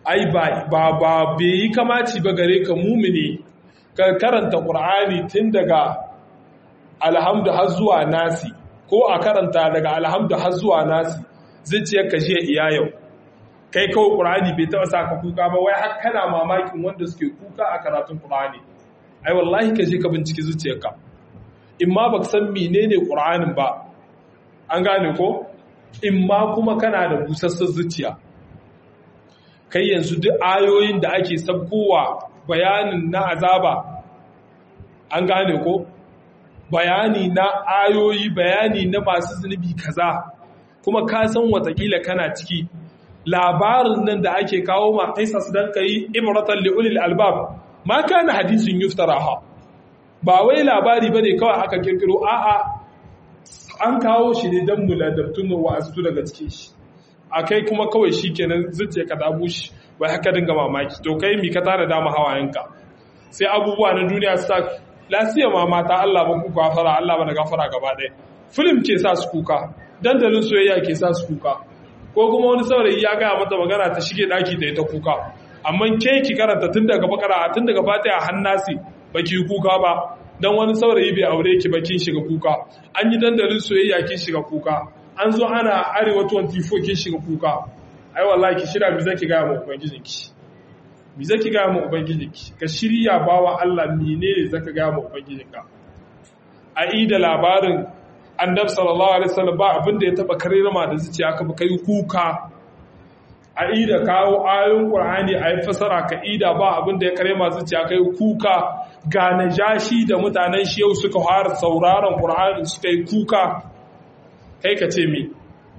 ai ba ba ba bai yi kamaci ba gare ka mumini ka karanta qur'ani tun daga alhamdu har zuwa nasi ko a karanta daga alhamdu har zuwa nasi zuciyar ka jiya iya yau kai kawai qur'ani bai taba saka kuka ba wai har kana mamakin wanda suke kuka a karatun qur'ani ai wallahi ka je ka binciki zuciyarka in ma baka san menene qur'anin ba an gane ko in ma kuma kana da busassar zuciya kai yanzu duk ayoyin da ake sabkowa bayanin na azaba an gane ko bayani na ayoyi bayani na masu zunubi kaza kuma ka san watakila kana ciki labarin nan da ake kawo ma kaisas dan kai ibratan li ulil albab ma kana hadisin yuftaraha ba wai labari bane kawai aka kirkiro a'a an kawo shi ne dan muladabtun wa'azu daga cikin shi akai kuma kawai shikenan zuciya ka dabu shi bai haka dinga mamaki to kai mi ka tara dama hawayenka sai abubuwa na duniya su sa lasiya ma mata Allah ba ku gafara Allah ba na gafara gaba ɗaya film ke sa su kuka dandalin soyayya ke sa su kuka ko kuma wani saurayi ya gaya mata magana ta shige daki da ita kuka amma ke ki karanta tun daga bakara tun daga fatiha hannasi baki kuka ba dan wani saurayi bai aure ki ba kin shiga kuka an yi dandalin soyayya kin shiga kuka an zo ana arewa 24 kin shiga kuka ai wallahi ki shira mi zaki ga mu ubangijinki mi zaki ga mu ubangijinki ka shirya bawa Allah menene zaka ga mu ubangijinka a ida labarin annabi sallallahu alaihi wasallam ba abin da ya taba karrama da zuciya ka kai kuka a ida kawo ayoyin qur'ani a yi fasara ka ida ba abin da ya karrama zuciya kai kuka ga najashi da mutanen shi yau suka fara sauraron qur'ani suka yi kuka kai ka ce me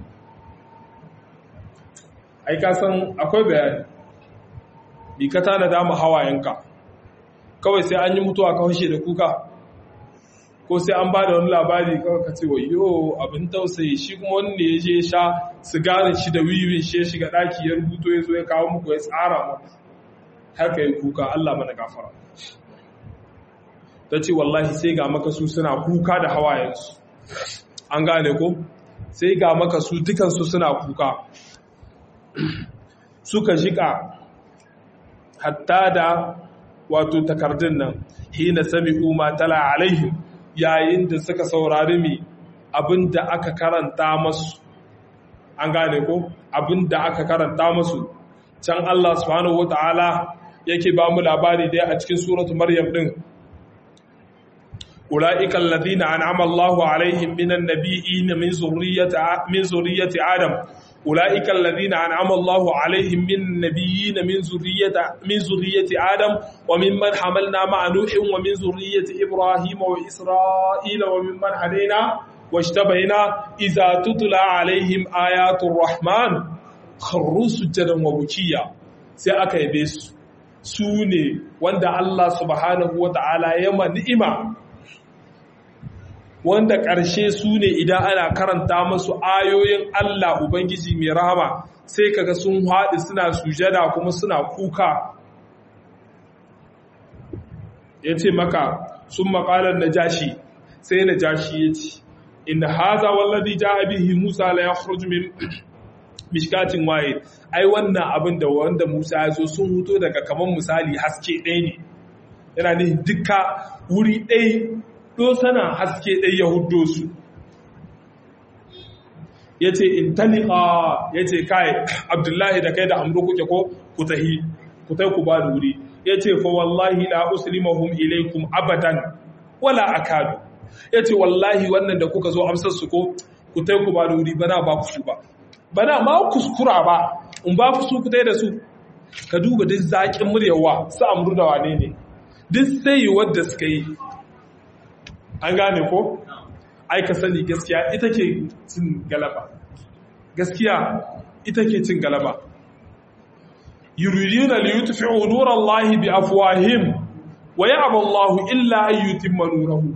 ai ka san akwai bayani bi ka tana dama hawayenka kawai sai an yi mutuwa ka fashe da kuka ko sai an ba da wani labari kawai ka ce wayo abin tausayi shi kuma wani ne ya je sha sigarin shi da wiwin shi ya shiga daki ya rubuto ya zo ya kawo muku ya tsara muku haka yi kuka Allah mana gafara ta ce wallahi sai ga maka su suna kuka da hawayensu an gane ko sai ga maka su dukansu suna kuka suka shiga hatta da wato takardun nan hina sami umar tala alaihim yayin da suka saurari mi abinda aka karanta masu an gane ko abinda aka karanta masu can Allah subhanahu wata'ala yake ba mu labari dai a cikin suratu maryam din أولئك الذين أنعم الله عليهم من النبيين من ذرية من ذرية آدم أولئك الذين أنعم الله عليهم من النبيين من ذرية من ذرية آدم وممن حملنا مع نوح ومن ذرية إبراهيم وإسرائيل وممن هدينا واجتبينا إذا تتلى عليهم آيات الرحمن خروا سجدا وبكيا sai aka yabe su su ne wanda Allah subhanahu wa ta'ala ya ma ni'ima wanda ƙarshe su ne idan ana karanta masu ayoyin Allah Ubangiji mai rahama sai kaga sun haɗi suna sujada kuma suna kuka ya ce maka sun makalar na jashi sai na jashi ya ce inda haza wallazi ja bihi musa la ya min mishkatin waye ai wannan abin da wanda musa ya zo sun huto daga kamar misali haske ɗaya ne yana ne duka wuri ɗaya dosana haske ɗai ya hudo su ya ce in talika ya ce kai abdullahi da kai da amuru kuke ko ku tahi ku tai ku ba da wuri ya ce fa wallahi la uslimahum ilaikum abadan wala akadu ya ce wallahi wannan da kuka zo amsar su ko ku tai ku ba da wuri bana ba ku su ba bana ma kuskura ba in ba ku su ku tai da su ka duba duk zaƙin muryawa su amuru da wane ne duk sai wadda suka yi an gane ko ai ka sani gaskiya ita ke cin galaba gaskiya ita ke cin galaba yuriduna li yutfi'u nurallahi bi afwahim wa ya'ba Allahu illa an yutimma nurahu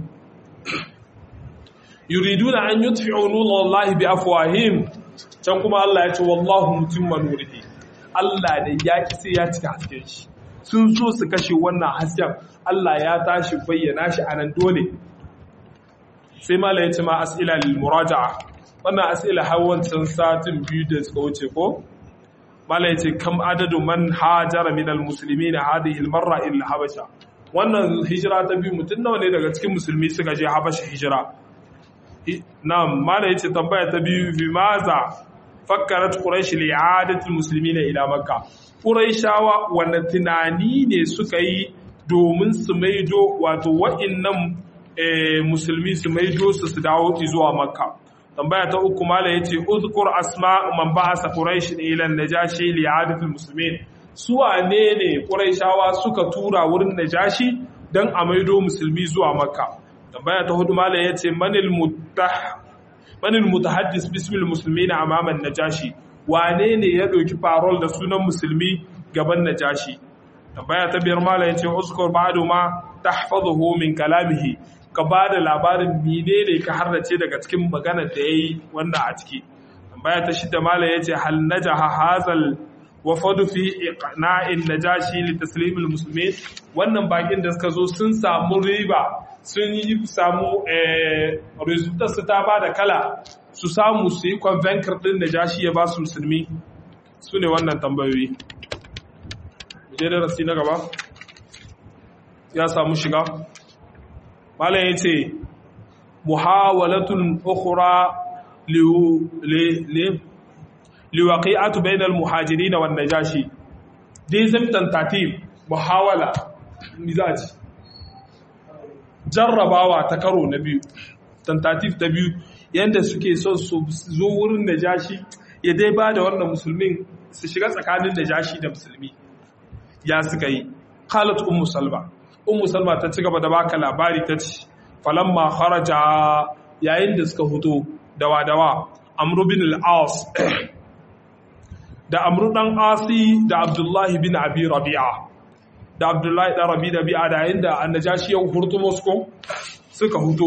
yuriduna an yutfi'u nurallahi bi afwahim can kuma Allah ya ce wallahu mutimma nurihi Allah da ya ki sai ya cika hasken shi sun so su kashe wannan hasken Allah ya tashi bayyana shi anan dole sai mala ya ce ma as'ila lil muraja'a wannan as'ila har wancan satin biyu da suka wuce ko mala yace kam adadu man hajara min almuslimin hadhihi almarra ila habasha wannan hijira ta biyu mutun nawa ne daga cikin musulmi suka je habasha hijira na'am mala yace tambaya ta biyu bi maza fakkarat quraish li'adati almuslimin ila makka quraishawa wanda tunani ne suka yi domin su maido wato wa'annan musulmi su maido su su dawo zuwa makka tambaya ta uku mala yace uzkur asma man ba'asa quraish ila najashi li'adati almuslimin su wane ne quraishawa suka tura wurin najashi dan a maido musulmi zuwa makka tambaya ta hudu mala yace manil muttah manil mutahaddis bismil muslimin amama najashi wane ne ya ɗauki farol da sunan musulmi gaban najashi tambaya ta biyar mala yace uzkur ba'du ma tahfazuhu min kalamihi ka ba da labarin menene ka harrace daga cikin maganar da yayi wanda a ciki tambaya ta shida mala yace hal najaha hazal wafadu fi iqna'in najashi li taslim al muslimin wannan bakin da suka zo sun samu riba sun yi samu eh results ta ba da kala su samu su yi convenker din najashi ya ba su musulmi su ne wannan tambayoyi je da rasi na gaba ya samu shiga malam ya ce muhawalatun ukhra liwaqi'atu bainal muhajirin wan najashi dizim tentative muhawala mizaji jarrabawa ta karo na biyu tentative ta biyu yanda suke son su zo wurin najashi ya dai ba da wannan musulmin su shiga tsakanin najashi da musulmi ya suka yi qalat ummu salma ummu salma ta ci gaba da baka labari ta ce falamma kharaja yayin da suka huto dawa dawa amru bin al-as da amru dan asi da abdullahi bin abi rabi'a da abdullahi dan rabi rabi'a da yayin da annajashi ya hurto moscow suka huto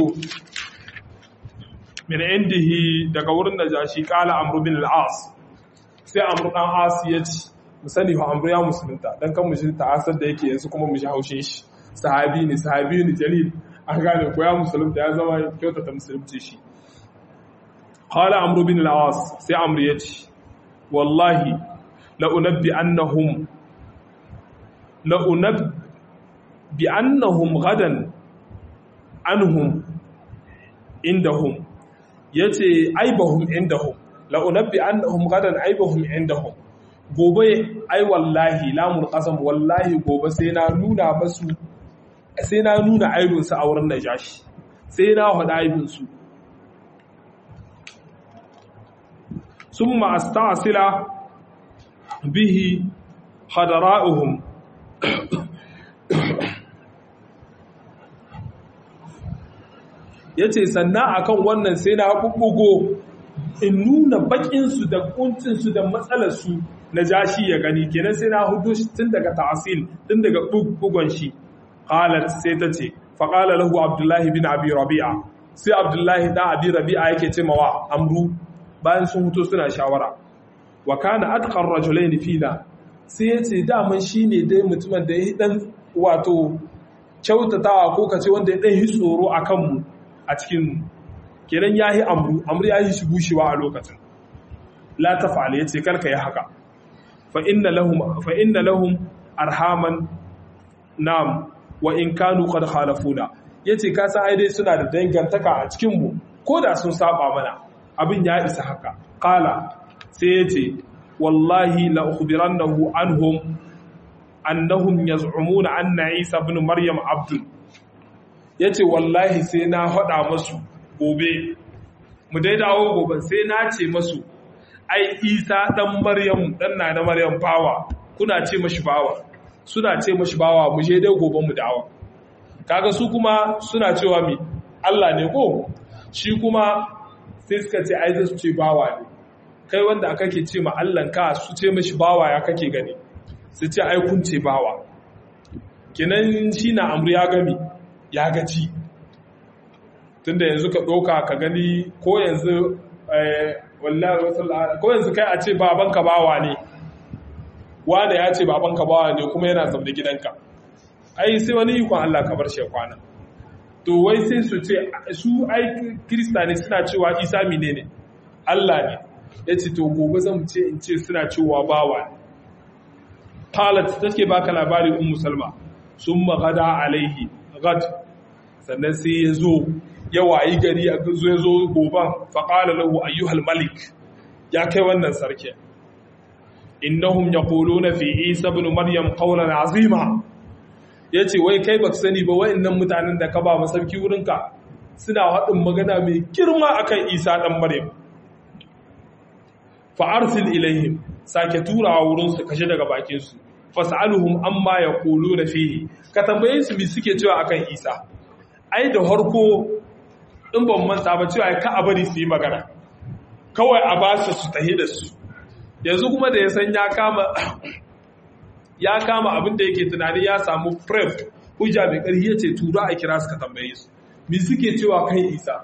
min indihi daga wurin najashi kala amru bin al-as sai amru dan asi ya ce musani fa amru ya musulunta dan kan mu shi ta'asar da yake yanzu kuma mu shi haushin shi sahabi ne sahabi ne jalil an gane ko ya musulunta ya zama kyautata musulunci shi qala amru bin al-as sai amru yace wallahi la unabbi annahum la unabbi annahum gadan anhum indahum yace aibahum indahum la unabbi annahum gadan aibahum indahum gobe ai wallahi lamul qasam wallahi gobe sai na nuna masu sai na nuna aibinsu a wurin najashi sai na haɗa aibinsu sun ma'astasila bihi hadara'uhum ya ce sannan akan wannan sai na ɓuɓɓugo in nuna baƙinsu da ƙuncinsu da matsalarsu na jashi ya gani kenan sai na hudu tun daga ta'asil tun daga ɓuɓɓugon shi qalat sai ta ce faqala lahu abdullahi bin abi rabi'a sai abdullahi da abi rabi'a yake ce mawa amru bayan sun huto suna shawara wa kana atqar rajulain fina sai yace daman shine dai mutumin da ya dan wato kyautatawa ko kace wanda ya dan yi tsoro akan mu a cikin kenan yayi amru amru yayi shi bushewa a lokacin la tafa'al yace karka yi haka fa inna lahum fa inna lahum arhaman nam wa in kanu qad khalafuna yace ka san ai dai suna da dangantaka a cikin mu ko da sun saba mana abin ya isa haka qala sai yace wallahi la ukhbirannahu anhum annahum yaz'umuna anna isa ibn maryam abdul yace wallahi sai na hada masu gobe mu dai dawo gobe sai na ce masu ai isa dan maryam dan na maryam bawa kuna ce mashi bawa suna ce mashi bawa mu je dai gobe mu dawo kaga su kuma suna cewa mi Allah ne ko shi kuma sai suka ce ai su ce bawa ne kai wanda aka ke ce ma Allah ka su ce mashi bawa ya kake gani su ce ai kun ce bawa kenan shi na amru ya gami ya gaci tunda yanzu ka ɗauka ka gani ko yanzu wallahi ko yanzu kai a ce babanka bawa ne wanda ya ce babanka bawa ne kuma yana zaune gidanka ai sai wani ikon Allah ka bar shi kwana to wai sai su ce su ai krista ne suna cewa isa mine ne Allah ne yace to gobe zan ce in ce suna cewa bawa ne qalat take baka labari ummu salma summa gada alaihi gad sannan sai ya zo ya wayi gari a zo ya zo goban faƙala lahu ayyuhal malik ya kai wannan sarki innahum yaquluna fi isa ibn maryam qawlan azima yace wai kai baka sani ba wayannan mutanen da ka ba mu sarki wurinka suna haɗin magana mai girma akan isa dan maryam fa arsil ilaihim sake turawa wurin su kashe daga bakin su fas'aluhum amma yaquluna fihi ka tambaye su me suke cewa akan isa ai da harko in ban manta ba cewa ka a bari su yi magana kawai a ba su su tahi da su yanzu kuma da ya san ya kama ya kama abin da yake tunani ya samu pref hujja mai ƙarfi ya ce tura a kira su ka tambaye su me suke cewa kan isa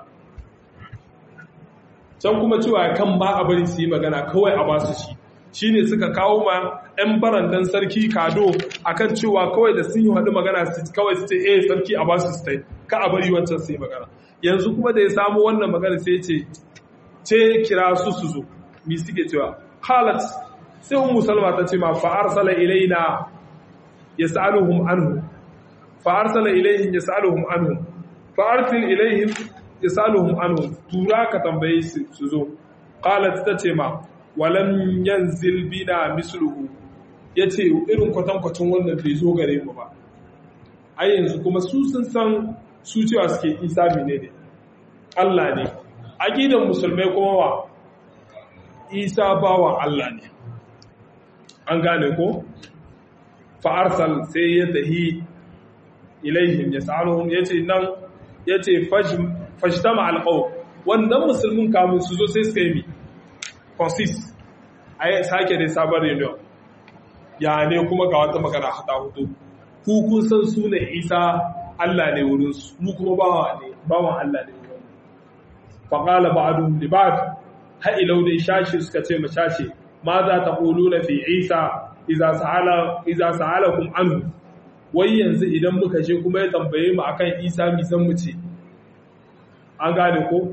can kuma cewa kan ba a bari su yi magana kawai a ba su shi shine suka kawo ma 'yan barandan sarki kado akan cewa kawai da sun yi haɗu magana kawai su ce eh sarki a ba su su ka a bari wancan su yi magana yanzu kuma da ya samu wannan magana sai ce ce kira su su zo mi suke cewa halat sai ummu salma ta ce ma fa arsala ilaina yasaluhum anhu fa arsala ilaihim yasaluhum anhu fa arsil ilaihim yasaluhum anhu tura ka tambaye su su zo qalat ta ce ma walam yanzil bina misluhu yace irin kwatankwacin wannan bai zo gare mu ba ai yanzu kuma su sun san su cewa suke isa ne ne Allah ne aqidan musulmai kuma wa isa bawan Allah ne an gane ko fa arsal sai ya tahi ilaihim yasaluhum yace nan yace fashtama alqaw wannan musulmin kamun su zo sai suka yi mi consist ai sake dai sabon reunion ya ne kuma ga wata magana hata hudu ku kun san su ne isa Allah ne wurin su mu kuma bawa ne bawan Allah ne wurin fa qala ba'dhum li ba'd ha ilau dai shashi suka ce ma shashi ma za ta quluna fi isa idza sa'ala idza sa'alakum anhu wai yanzu idan muka je kuma ya tambaye mu akan isa mi san mu ce an gane ko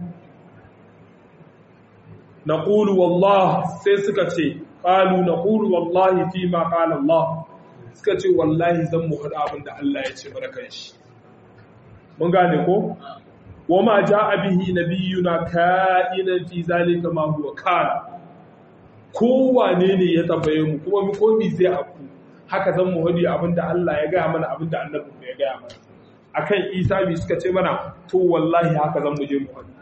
naqulu wallah sai suka ce qalu naqulu wallahi fi ma qala Allah suka ce wallahi zan mu hada abin da Allah ya ce mana kanshi mun gane ko wama jaa bihi nabiyuna ka'inan fi zalika ma huwa kana kowane ne ya tambaye mu kuma mu komi zai aku haka zan mu hadi abin da Allah ya gaya mana abin da annabi ya gaya mana akan Isa bi suka ce mana to wallahi haka zan mu je mu hadi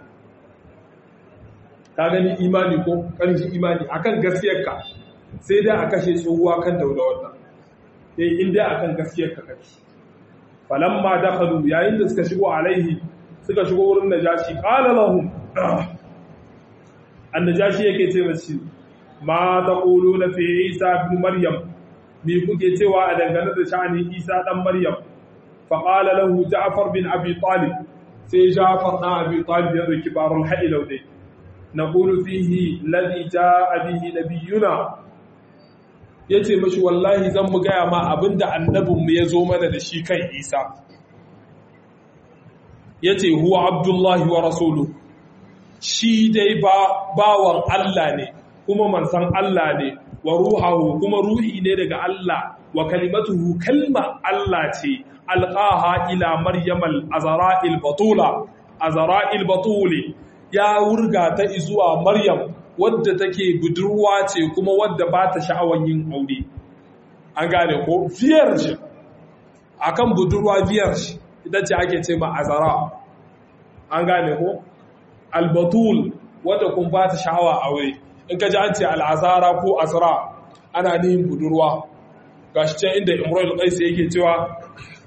ka gani imani ko ƙarfin imani akan gaskiyarka sai dai a kashe tsohuwa kan daulawarta sai in dai akan gaskiyarka kake falamma dakhalu yayin da suka shigo alaihi suka shigo wurin najashi qala lahum annajashi yake ce mace ma taquluna fi isa ibn maryam me kuke cewa a dangane da sha'anin isa dan maryam fa qala lahu ja'far bin abi talib sai ja'far dan abi talib ya riki barul ha'ilau dai نقول فيه الذي جاء به نبينا yace mashi wallahi zan mu gaya ma abinda annabinmu ya zo mana da shi kan isa yace huwa abdullahi wa rasulu shi dai ba bawan Allah ne kuma mansan Allah ne wa ruhahu kuma ruhi ne daga Allah wa kalimatuhu kalma Allah ce alqaha ila maryamal azra'il batula azra'il batuli ya wurga ta zuwa Maryam wadda take budurwa ce kuma wadda ba ta sha'awan yin aure. An gane ko vierge akan budurwa vierge ita ce ake ce ma azara. An gane ko albatul wadda kun ba ta sha'awa aure. In ka ji an ce al'azara ko azara ana nihin budurwa. Gashi can inda Imrul Qais yake cewa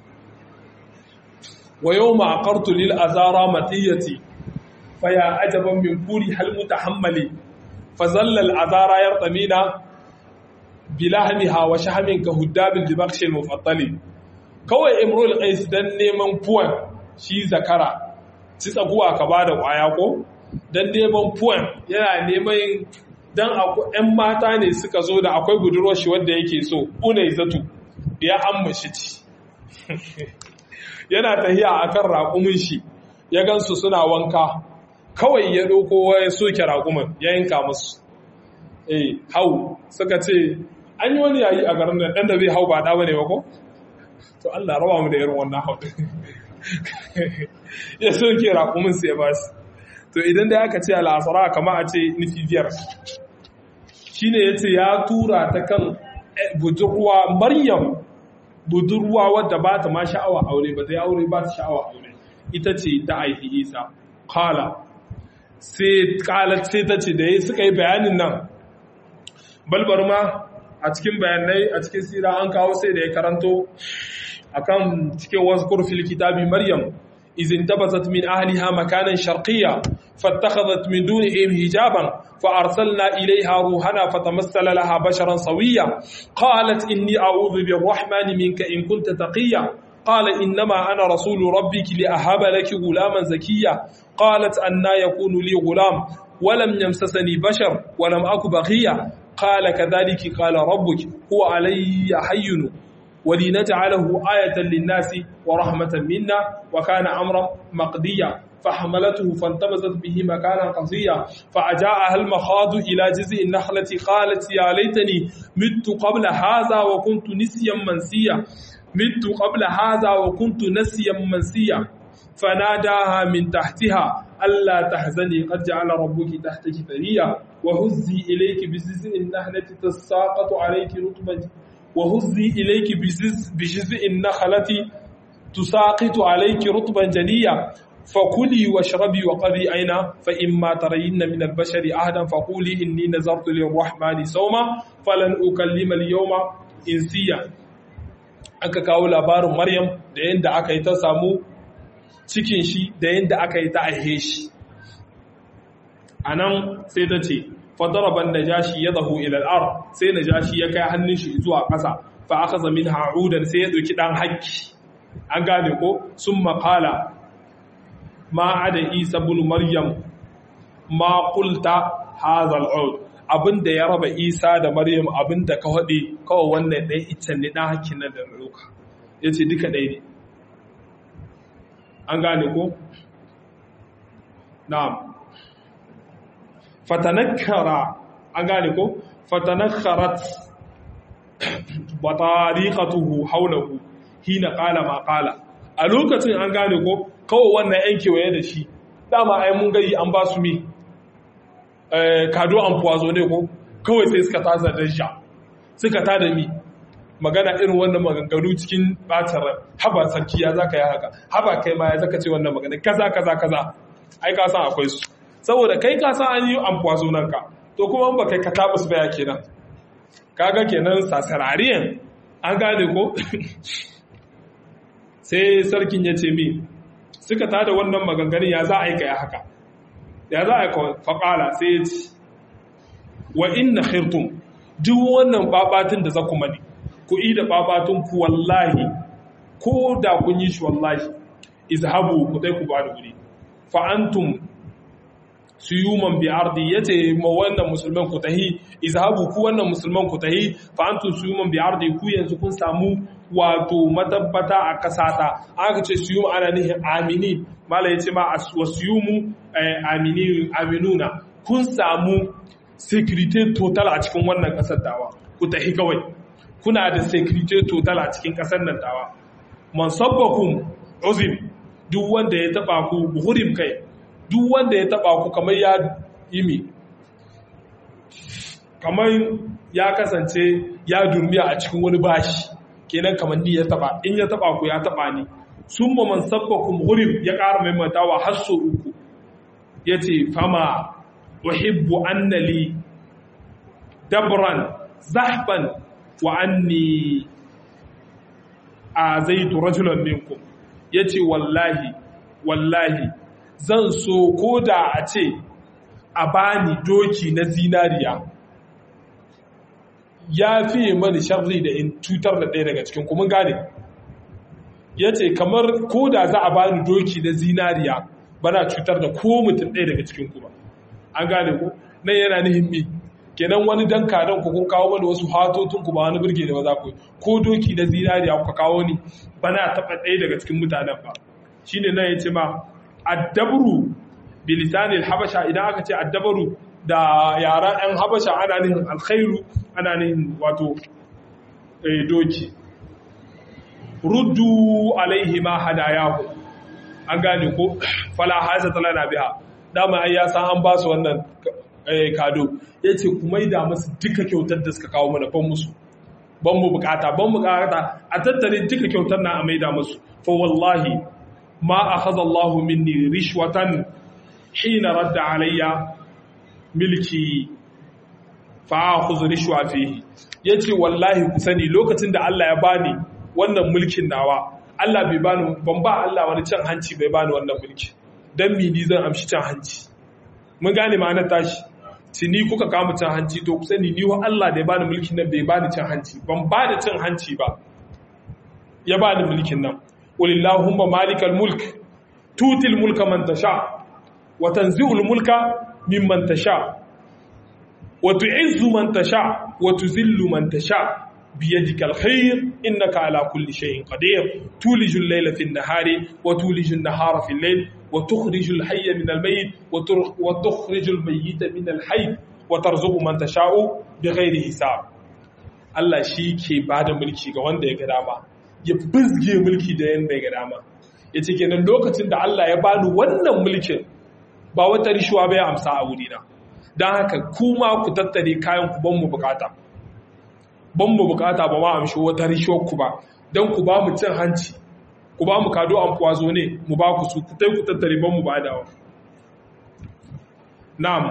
wa yawma aqartu lil azara matiyati فيا عجبا من كورها المتحمل فظل العذارى يرطمين بلحمها وشحم كهداب البخش المفضل kawai imrul qais dan neman puan shi zakara ci tsakuwa ka bada kwaya ko dan neman puan yana neman dan ɗan mata ne suka zo da akwai budurwar shi wanda yake so unai zatu ya amma shi ci yana tahiya akan raƙumin shi ya gansu suna wanka kawai ya ɗauko ya soke raƙumin ya yanka musu eh hau suka ce an yi wani yayi a garin nan dan da zai hau ba da bane ba ko to Allah raba mu da irin wannan hau ya so ke raƙumin sai ba shi to idan da aka ce al'asara kama a ce nufi biyar shine yace ya tura ta kan budurwa Maryam budurwa wadda ba ta ma sha'awa aure ba ta yi aure ba ta sha'awa aure ita ce ta aiki Isa kala sai kalat sai ta ce da yi suka yi bayanin nan balbar ma a cikin bayanai a cikin sira an kawo sai da ya karanto akan cikin wasu kurfil kitabi Maryam إذ انتبذت من أهلها مكانا شرقيا فاتخذت من دونهم حجابا فأرسلنا إليها روحنا فتمثل لها بشرا سويا قالت إني أعوذ بالرحمن منك إن كنت تقيا قال إنما أنا رسول ربك لأهب لك غلاما زكيا قالت أنا يكون لي غلام ولم يمسسني بشر ولم أك بغيا قال كذلك قال ربك هو علي حين ولنجعله آية للناس ورحمة منا وكان أمرا مقديا فحملته فانتبذت به مكانا قصيا فأجاءها المخاض إلى جزء النخلة قالت يا ليتني مت قبل هذا وكنت نسيا منسيا مت قبل هذا وكنت نسيا منسيا فناداها من تحتها ألا تحزني قد جعل ربك تحتك ثريا وهزي إليك بجزء النخلة تساقط عليك رطبا وهزي إليك بجزء النخلة تساقط عليك رطبا جنيا فكلي واشربي وقضي أين فإما ترين من البشر أهدا فقولي إني نذرت للرحمن صوما فلن أكلم اليوم إنسيا aka kawo labarin Maryam da yadda aka yi ta samu cikin shi da yadda aka yi ta aihe shi a nan sai ta ce fadaraban najashi ya zahu ilal ar sai najashi ya kai hannun shi zuwa ƙasa fa aka zamin ha'udan sai ya ɗauki ɗan hakki an gane ko sun makala ma ada isa bin maryam ma kulta hazal ud abinda ya raba isa da maryam abinda ka haɗe kawai wannan ɗaya iccen ne ɗan hakkin nan da ɗauka ya ce duka ɗaya ne an gane ko na'am fatanakkara an gane ko fatanakkarat batariqatuhu hawlahu hina qala ma qala a lokacin an gane ko kawai wannan yan kewaye da shi dama ai mun gari an ba su mi eh kado an puwazo ne ko kawai sai suka tasa da sha suka tada mi magana irin wannan maganganu cikin bacin ran haba sarki ya zaka yi haka haba kai ma ya zaka ce wannan magana kaza kaza kaza ai ka san akwai su saboda kai ka san an yi amfuwa sunan ka to kuma ba kai ka tabbas baya kenan kaga kenan sasarariyan an gane ko sai sarkin ya ce mi suka tada wannan maganganun ya za a yi kai haka ya za a yi faƙala sai ya ce wa inna khirtum duk wannan babatun da za ku mani ku yi da babatun ku wallahi ko da kun yi shi wallahi izhabu ku dai ku ba da wuri fa antum suyuman bi ardi yace ma wannan musulman ku tahi izhabu ku wannan musulman ku tahi fa antum suyuman bi ardi ku yanzu kun samu wato matabbata a kasata aka ce suyum ana nihin amini mala yace ma wasuyumu amini aminuna kun samu security total a cikin wannan kasar dawa ku tahi kawai kuna da security total a cikin kasar nan dawa mansabbakum uzim duk wanda ya taba ku buhurim kai duk wanda ya taba ku kamar ya imi kamar ya kasance ya durmiya a cikin wani bashi kenan kamar ni ya taba in ya taba ku ya taba ni sun ma man sabbakum ghurim ya ƙara maimaitawa har so uku yace fama uhibbu annali dabran zahban wa anni azaitu rajulan minkum yace wallahi wallahi zan so ko da a ce a bani doki na zinariya ya fiye mani sharri da in cutar da ɗaya daga cikin kuma gane ya ce kamar ko da za a bani doki na zinariya bana cutar da ko mutum ɗaya daga cikin kuma an gane ku nan yana nihin mi kenan wani dan kadan ku kun kawo mana wasu hatotun ku ba wani birge da ba za ku ko doki na zinariya ku kawo ni bana taɓa ɗaya daga cikin mutanen ba shine nan ya ce ma addabru bilisanil habasha idan aka ce addabaru da yara ɗan habasha ana nihin alkhairu ana nihin wato doki ruddu alaihi ma hadayahu an gane ko fala hasa talana biha dama ai ya san an ba su wannan kado yace ku maida musu duka kyautar da suka kawo mana ban musu ban mu bukata ban mu bukata a tattare duka kyautar na a maida musu fa wallahi ma akhadha Allah minni rishwatan hina radda alayya milki fa akhudhu rishwa fihi yace wallahi ku sani lokacin da Allah ya bani wannan mulkin nawa Allah bai bani ban ba Allah wani cin hanci bai bani wannan mulki dan mi ni zan amshi cin hanci mun gane ma'anar tashi tuni kuka kama cin hanci to ku sani ni wa Allah da ya bani mulkin nan bai bani cin hanci ban ba da cin hanci ba ya bani mulkin nan walillahumma malikal mulk tutil mulka man tasha wa tanzi'ul mulka mimman tasha wa tu'izzu man tasha wa tuzillu man tasha بيدك الخير إنك على كل شيء قدير تولج الليل في النهار وتولج النهار في الليل وتخرج الحي من الميت وتخرج الميت من الحي وترزق من تشاء بغير حساب Allah shi ke ba da mulki ga wanda ya ga dama ya bizge mulki da yanda ya ga dama ya ce kenan lokacin da Allah ya bani wannan mulkin ba wata rishuwa bai amsa a wurina don haka kuma ku tattare kayan ku ban mu bukata ban mu bukata ba ma amshi wata rishuwar ku ba don ku ba mu cin hanci ku ba mu kado an kwazo ne mu ba ku su ku tai ku tattare ban mu ba dawa na'am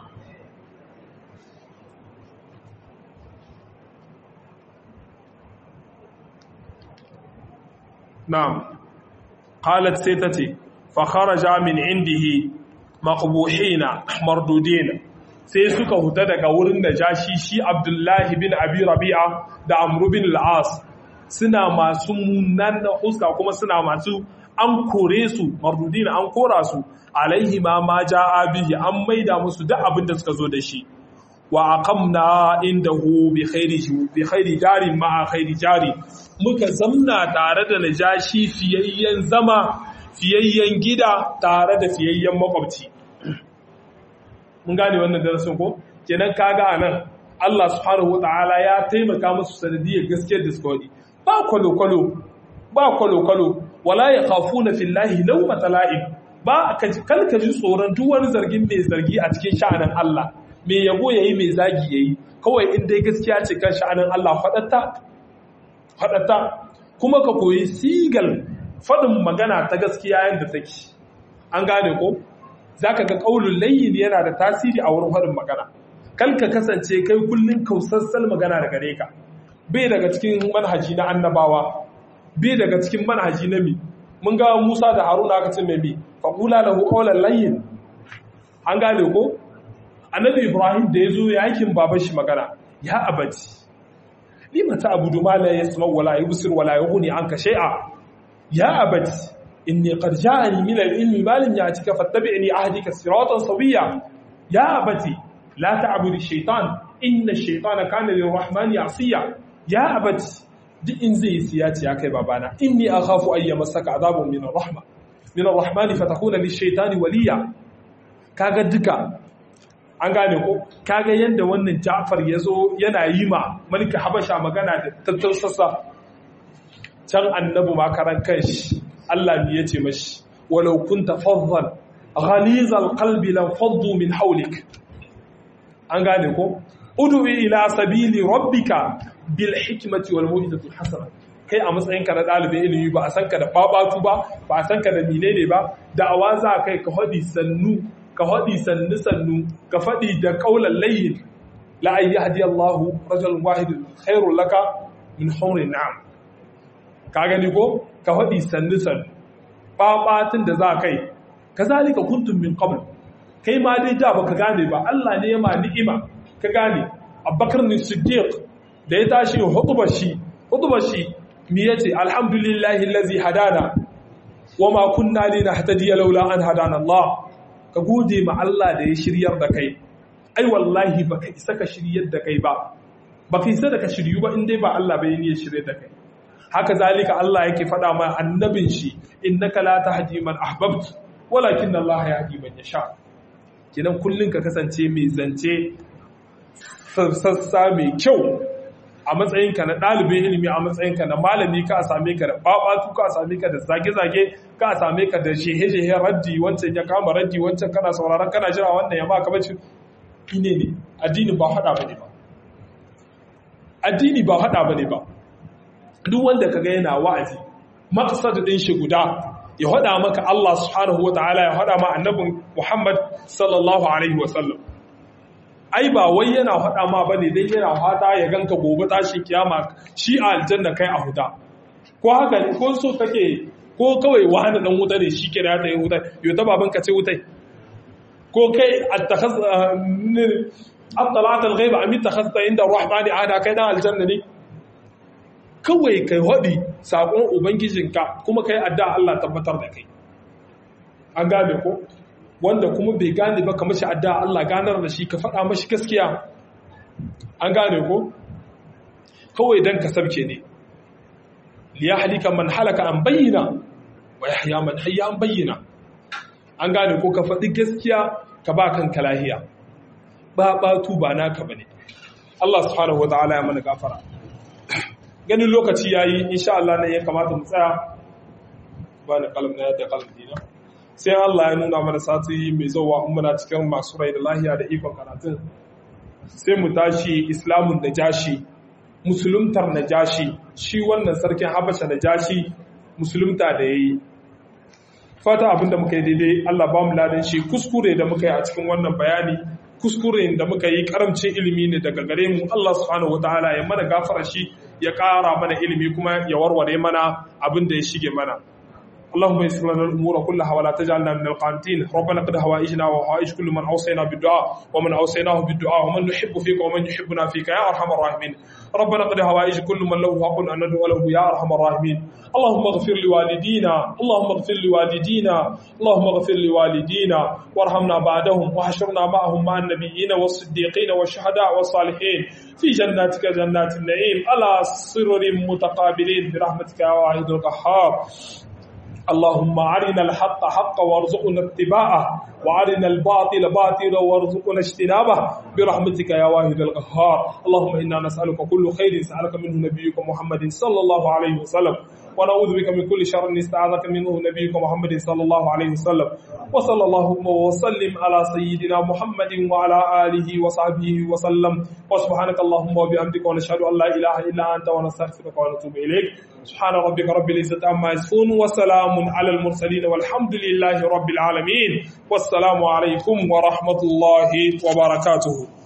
na'am qalat sai tace fa kharaja min indihi maqbuhina mardudina sai suka huta daga wurin da jashi shi Abdullahi bin Abi Rabi'a da Amr bin al-As suna masu munan huska kuma suna masu an kore su mardudina an kora su alaihi ma ma ja'a bihi an maida musu duk abin da suka zo da shi wa aqamna indahu bi khairi bi khairi jari ma khairi jari muka zamna tare da najashi fiyayyen zama fiyayyen gida tare da fiyayyen makwabci mun gane wannan darasin ko kenan kaga anan Allah subhanahu wataala ya taimaka musu sanadiyar gaskiyar da suka wadi ba kwalo kwalo ba kwalo kwalo wala yakhafuna fillahi lawmata la'ib ba kalka ji tsoron duk wani zargin mai zargi a cikin sha'anin Allah mai yabo yayi mai zagi yayi kawai in dai gaskiya ce kan sha'anin Allah fadatta fadatta kuma ka koyi sigal fadin magana ta gaskiya yadda take an gane ko zaka ga qaulul layyin yana da tasiri a wurin fadin magana kalka kasance kai kullun kausassal magana da gare ka bai daga cikin manhaji na annabawa bai daga cikin manhaji na mi mun ga Musa da Haruna aka ce mai mi faqula lahu qawlan layyin an gane ko annabi Ibrahim da yazo yakin baban shi magana ya abadi lima ta'budu ma la yasma wala yubsir wala yughni anka shay'a ya abadi inni qad ja'ani min al-ilmi ma lam ya'tika fattabi'ni ahdika siratan sawiyya ya abadi la ta'budu ash-shaytan inna ash-shaytana kana lir-rahmani 'asiya ya abadi duk in zai siya ce ya kai babana inni akhafu ay yamassaka adhabun min ar-rahma min ar-rahmani fatakuna lish-shaytani waliya kaga duka an gane ko kaga yadda wannan Ja'far yazo yana yi ma malika Habasha magana da tattausasa can annabi makaran kanshi Allah ne yace mashi walau kunta faddan ghalizal qalbi lam faddu min hawlik an gane ko ud'u ila sabili rabbika bil hikmati wal mau'izati hasana kai a matsayinka na ɗalibin ilimi ba a san ka da babatu ba ba a san ka da menene ba da'awa za kai ka hadi sannu ka faɗi sannu sannu ka faɗi da ƙaunar layin la'ayi ya hadi Allah rajul wahidin khairun laka min haurin na'am ka gani ko ka faɗi sannu sannu ɓaɓatin da za kai ka zalika kuntum min qabl kai ma dai da baka gane ba Allah ne ya ma ni'ima ka gane Abubakar ne Siddiq da ya tashi hutubar shi hutubar shi me yace alhamdulillahi allazi hadana wama kunna linahtadiya laula an hadana Allah ka gode ma Allah da ya shiryar da kai ai wallahi baka isa ka shiryar da kai ba baka isa da ka shiryu ba indai ba Allah bai ne ya shirye da kai haka zalika Allah yake faɗa ma annabin shi innaka la tahdi man ahbabt walakin Allah yahdi man yasha kenan kullun ka kasance mai zance sassa mai kyau a matsayinka na ɗalibin ilimi a matsayinka na malami ka same ka da babatu ka same ka da zage-zage ka same ka da shehe-shehe raddi wancan ya kama raddi wancan kana sauraron kana jira wannan ya maka bace ine ne addini ba hada bane ba addini ba hada bane ba duk wanda kaga yana wa'azi maqsad din shi guda ya hada maka Allah subhanahu wataala ya hada ma annabin Muhammad sallallahu alaihi wasallam ai ba wai yana faɗa ma ba ne dai yana fata ya ganka gobe tashi kiyama shi a aljanna kai a huta ko haka ne ko so kake ko kawai wani dan wuta ne shi kira ta yi wuta yau ta baban ka ce wutai ko kai attakhaz at-talat al-ghaib am ittakhazta inda ar-rahmani ada kai dan aljanna ne kawai kai hodi sakon ubangijinka kuma kai addu'a Allah tabbatar da kai an gane ko wanda kuma bai gane ba kamar shi addu'a Allah ganar da shi ka faɗa mashi gaskiya an gane ko kawai dan ka sabke ne liya halika man halaka an bayyana wa yahya man hayya an bayyana an gane ko ka faɗi gaskiya ka ba kanka lahiya ba batu ba naka bane Allah subhanahu wataala ya mana gafara ganin lokaci yayi insha Allah ne ya kamata mu tsaya ba ni kalam na da kalam dina sai Allah ya nuna mana sati mai zauwa in muna cikin masu rai da lahiya da ikon karatun sai mu tashi islamun da jashi musuluntar na jashi shi wannan sarkin habasha da jashi musulunta da ya yi fata abinda muka yi daidai Allah ba mu ladan shi kuskure da muka yi a cikin wannan bayani kuskure da muka yi karamcin ilimi ne daga gare mu Allah subhanahu wataala ya mana gafara shi ya ƙara mana ilimi kuma ya warware mana abin da ya shige mana اللهم يسر لنا الامور كلها ولا تجعلنا من القانتين ربنا قد هوائجنا وهوائج كل من اوصينا بالدعاء ومن اوصيناه بالدعاء ومن نحب فيك ومن يحبنا فيك يا ارحم الراحمين ربنا قد هوائج كل من له حق ان ندعو له يا ارحم الراحمين اللهم اغفر لوالدينا اللهم اغفر لوالدينا اللهم اغفر لوالدينا وارحمنا بعدهم وحشرنا معهم مع النبيين والصديقين والشهداء والصالحين في جناتك جنات النعيم على سرر متقابلين برحمتك يا واحد القهار اللهم أرنا الحق حقا وارزقنا اتباعه وأرنا الباطل باطلا وارزقنا اجتنابه برحمتك يا واحد القهار اللهم إنا نسألك كل خير سألك منه نبيك محمد صلى الله عليه وسلم ونعوذ بك من كل شر استعاذك منه نبيك محمد صلى الله عليه وسلم وصلى اللهم وسلم على سيدنا محمد وعلى آله وصحبه وسلم وسبحانك اللهم وبحمدك ونشهد أن لا إله إلا أنت ونستغفرك ونتوب إليك سبحان ربك رب العزة عما يصفون وسلام على المرسلين والحمد لله رب العالمين والسلام عليكم ورحمة الله وبركاته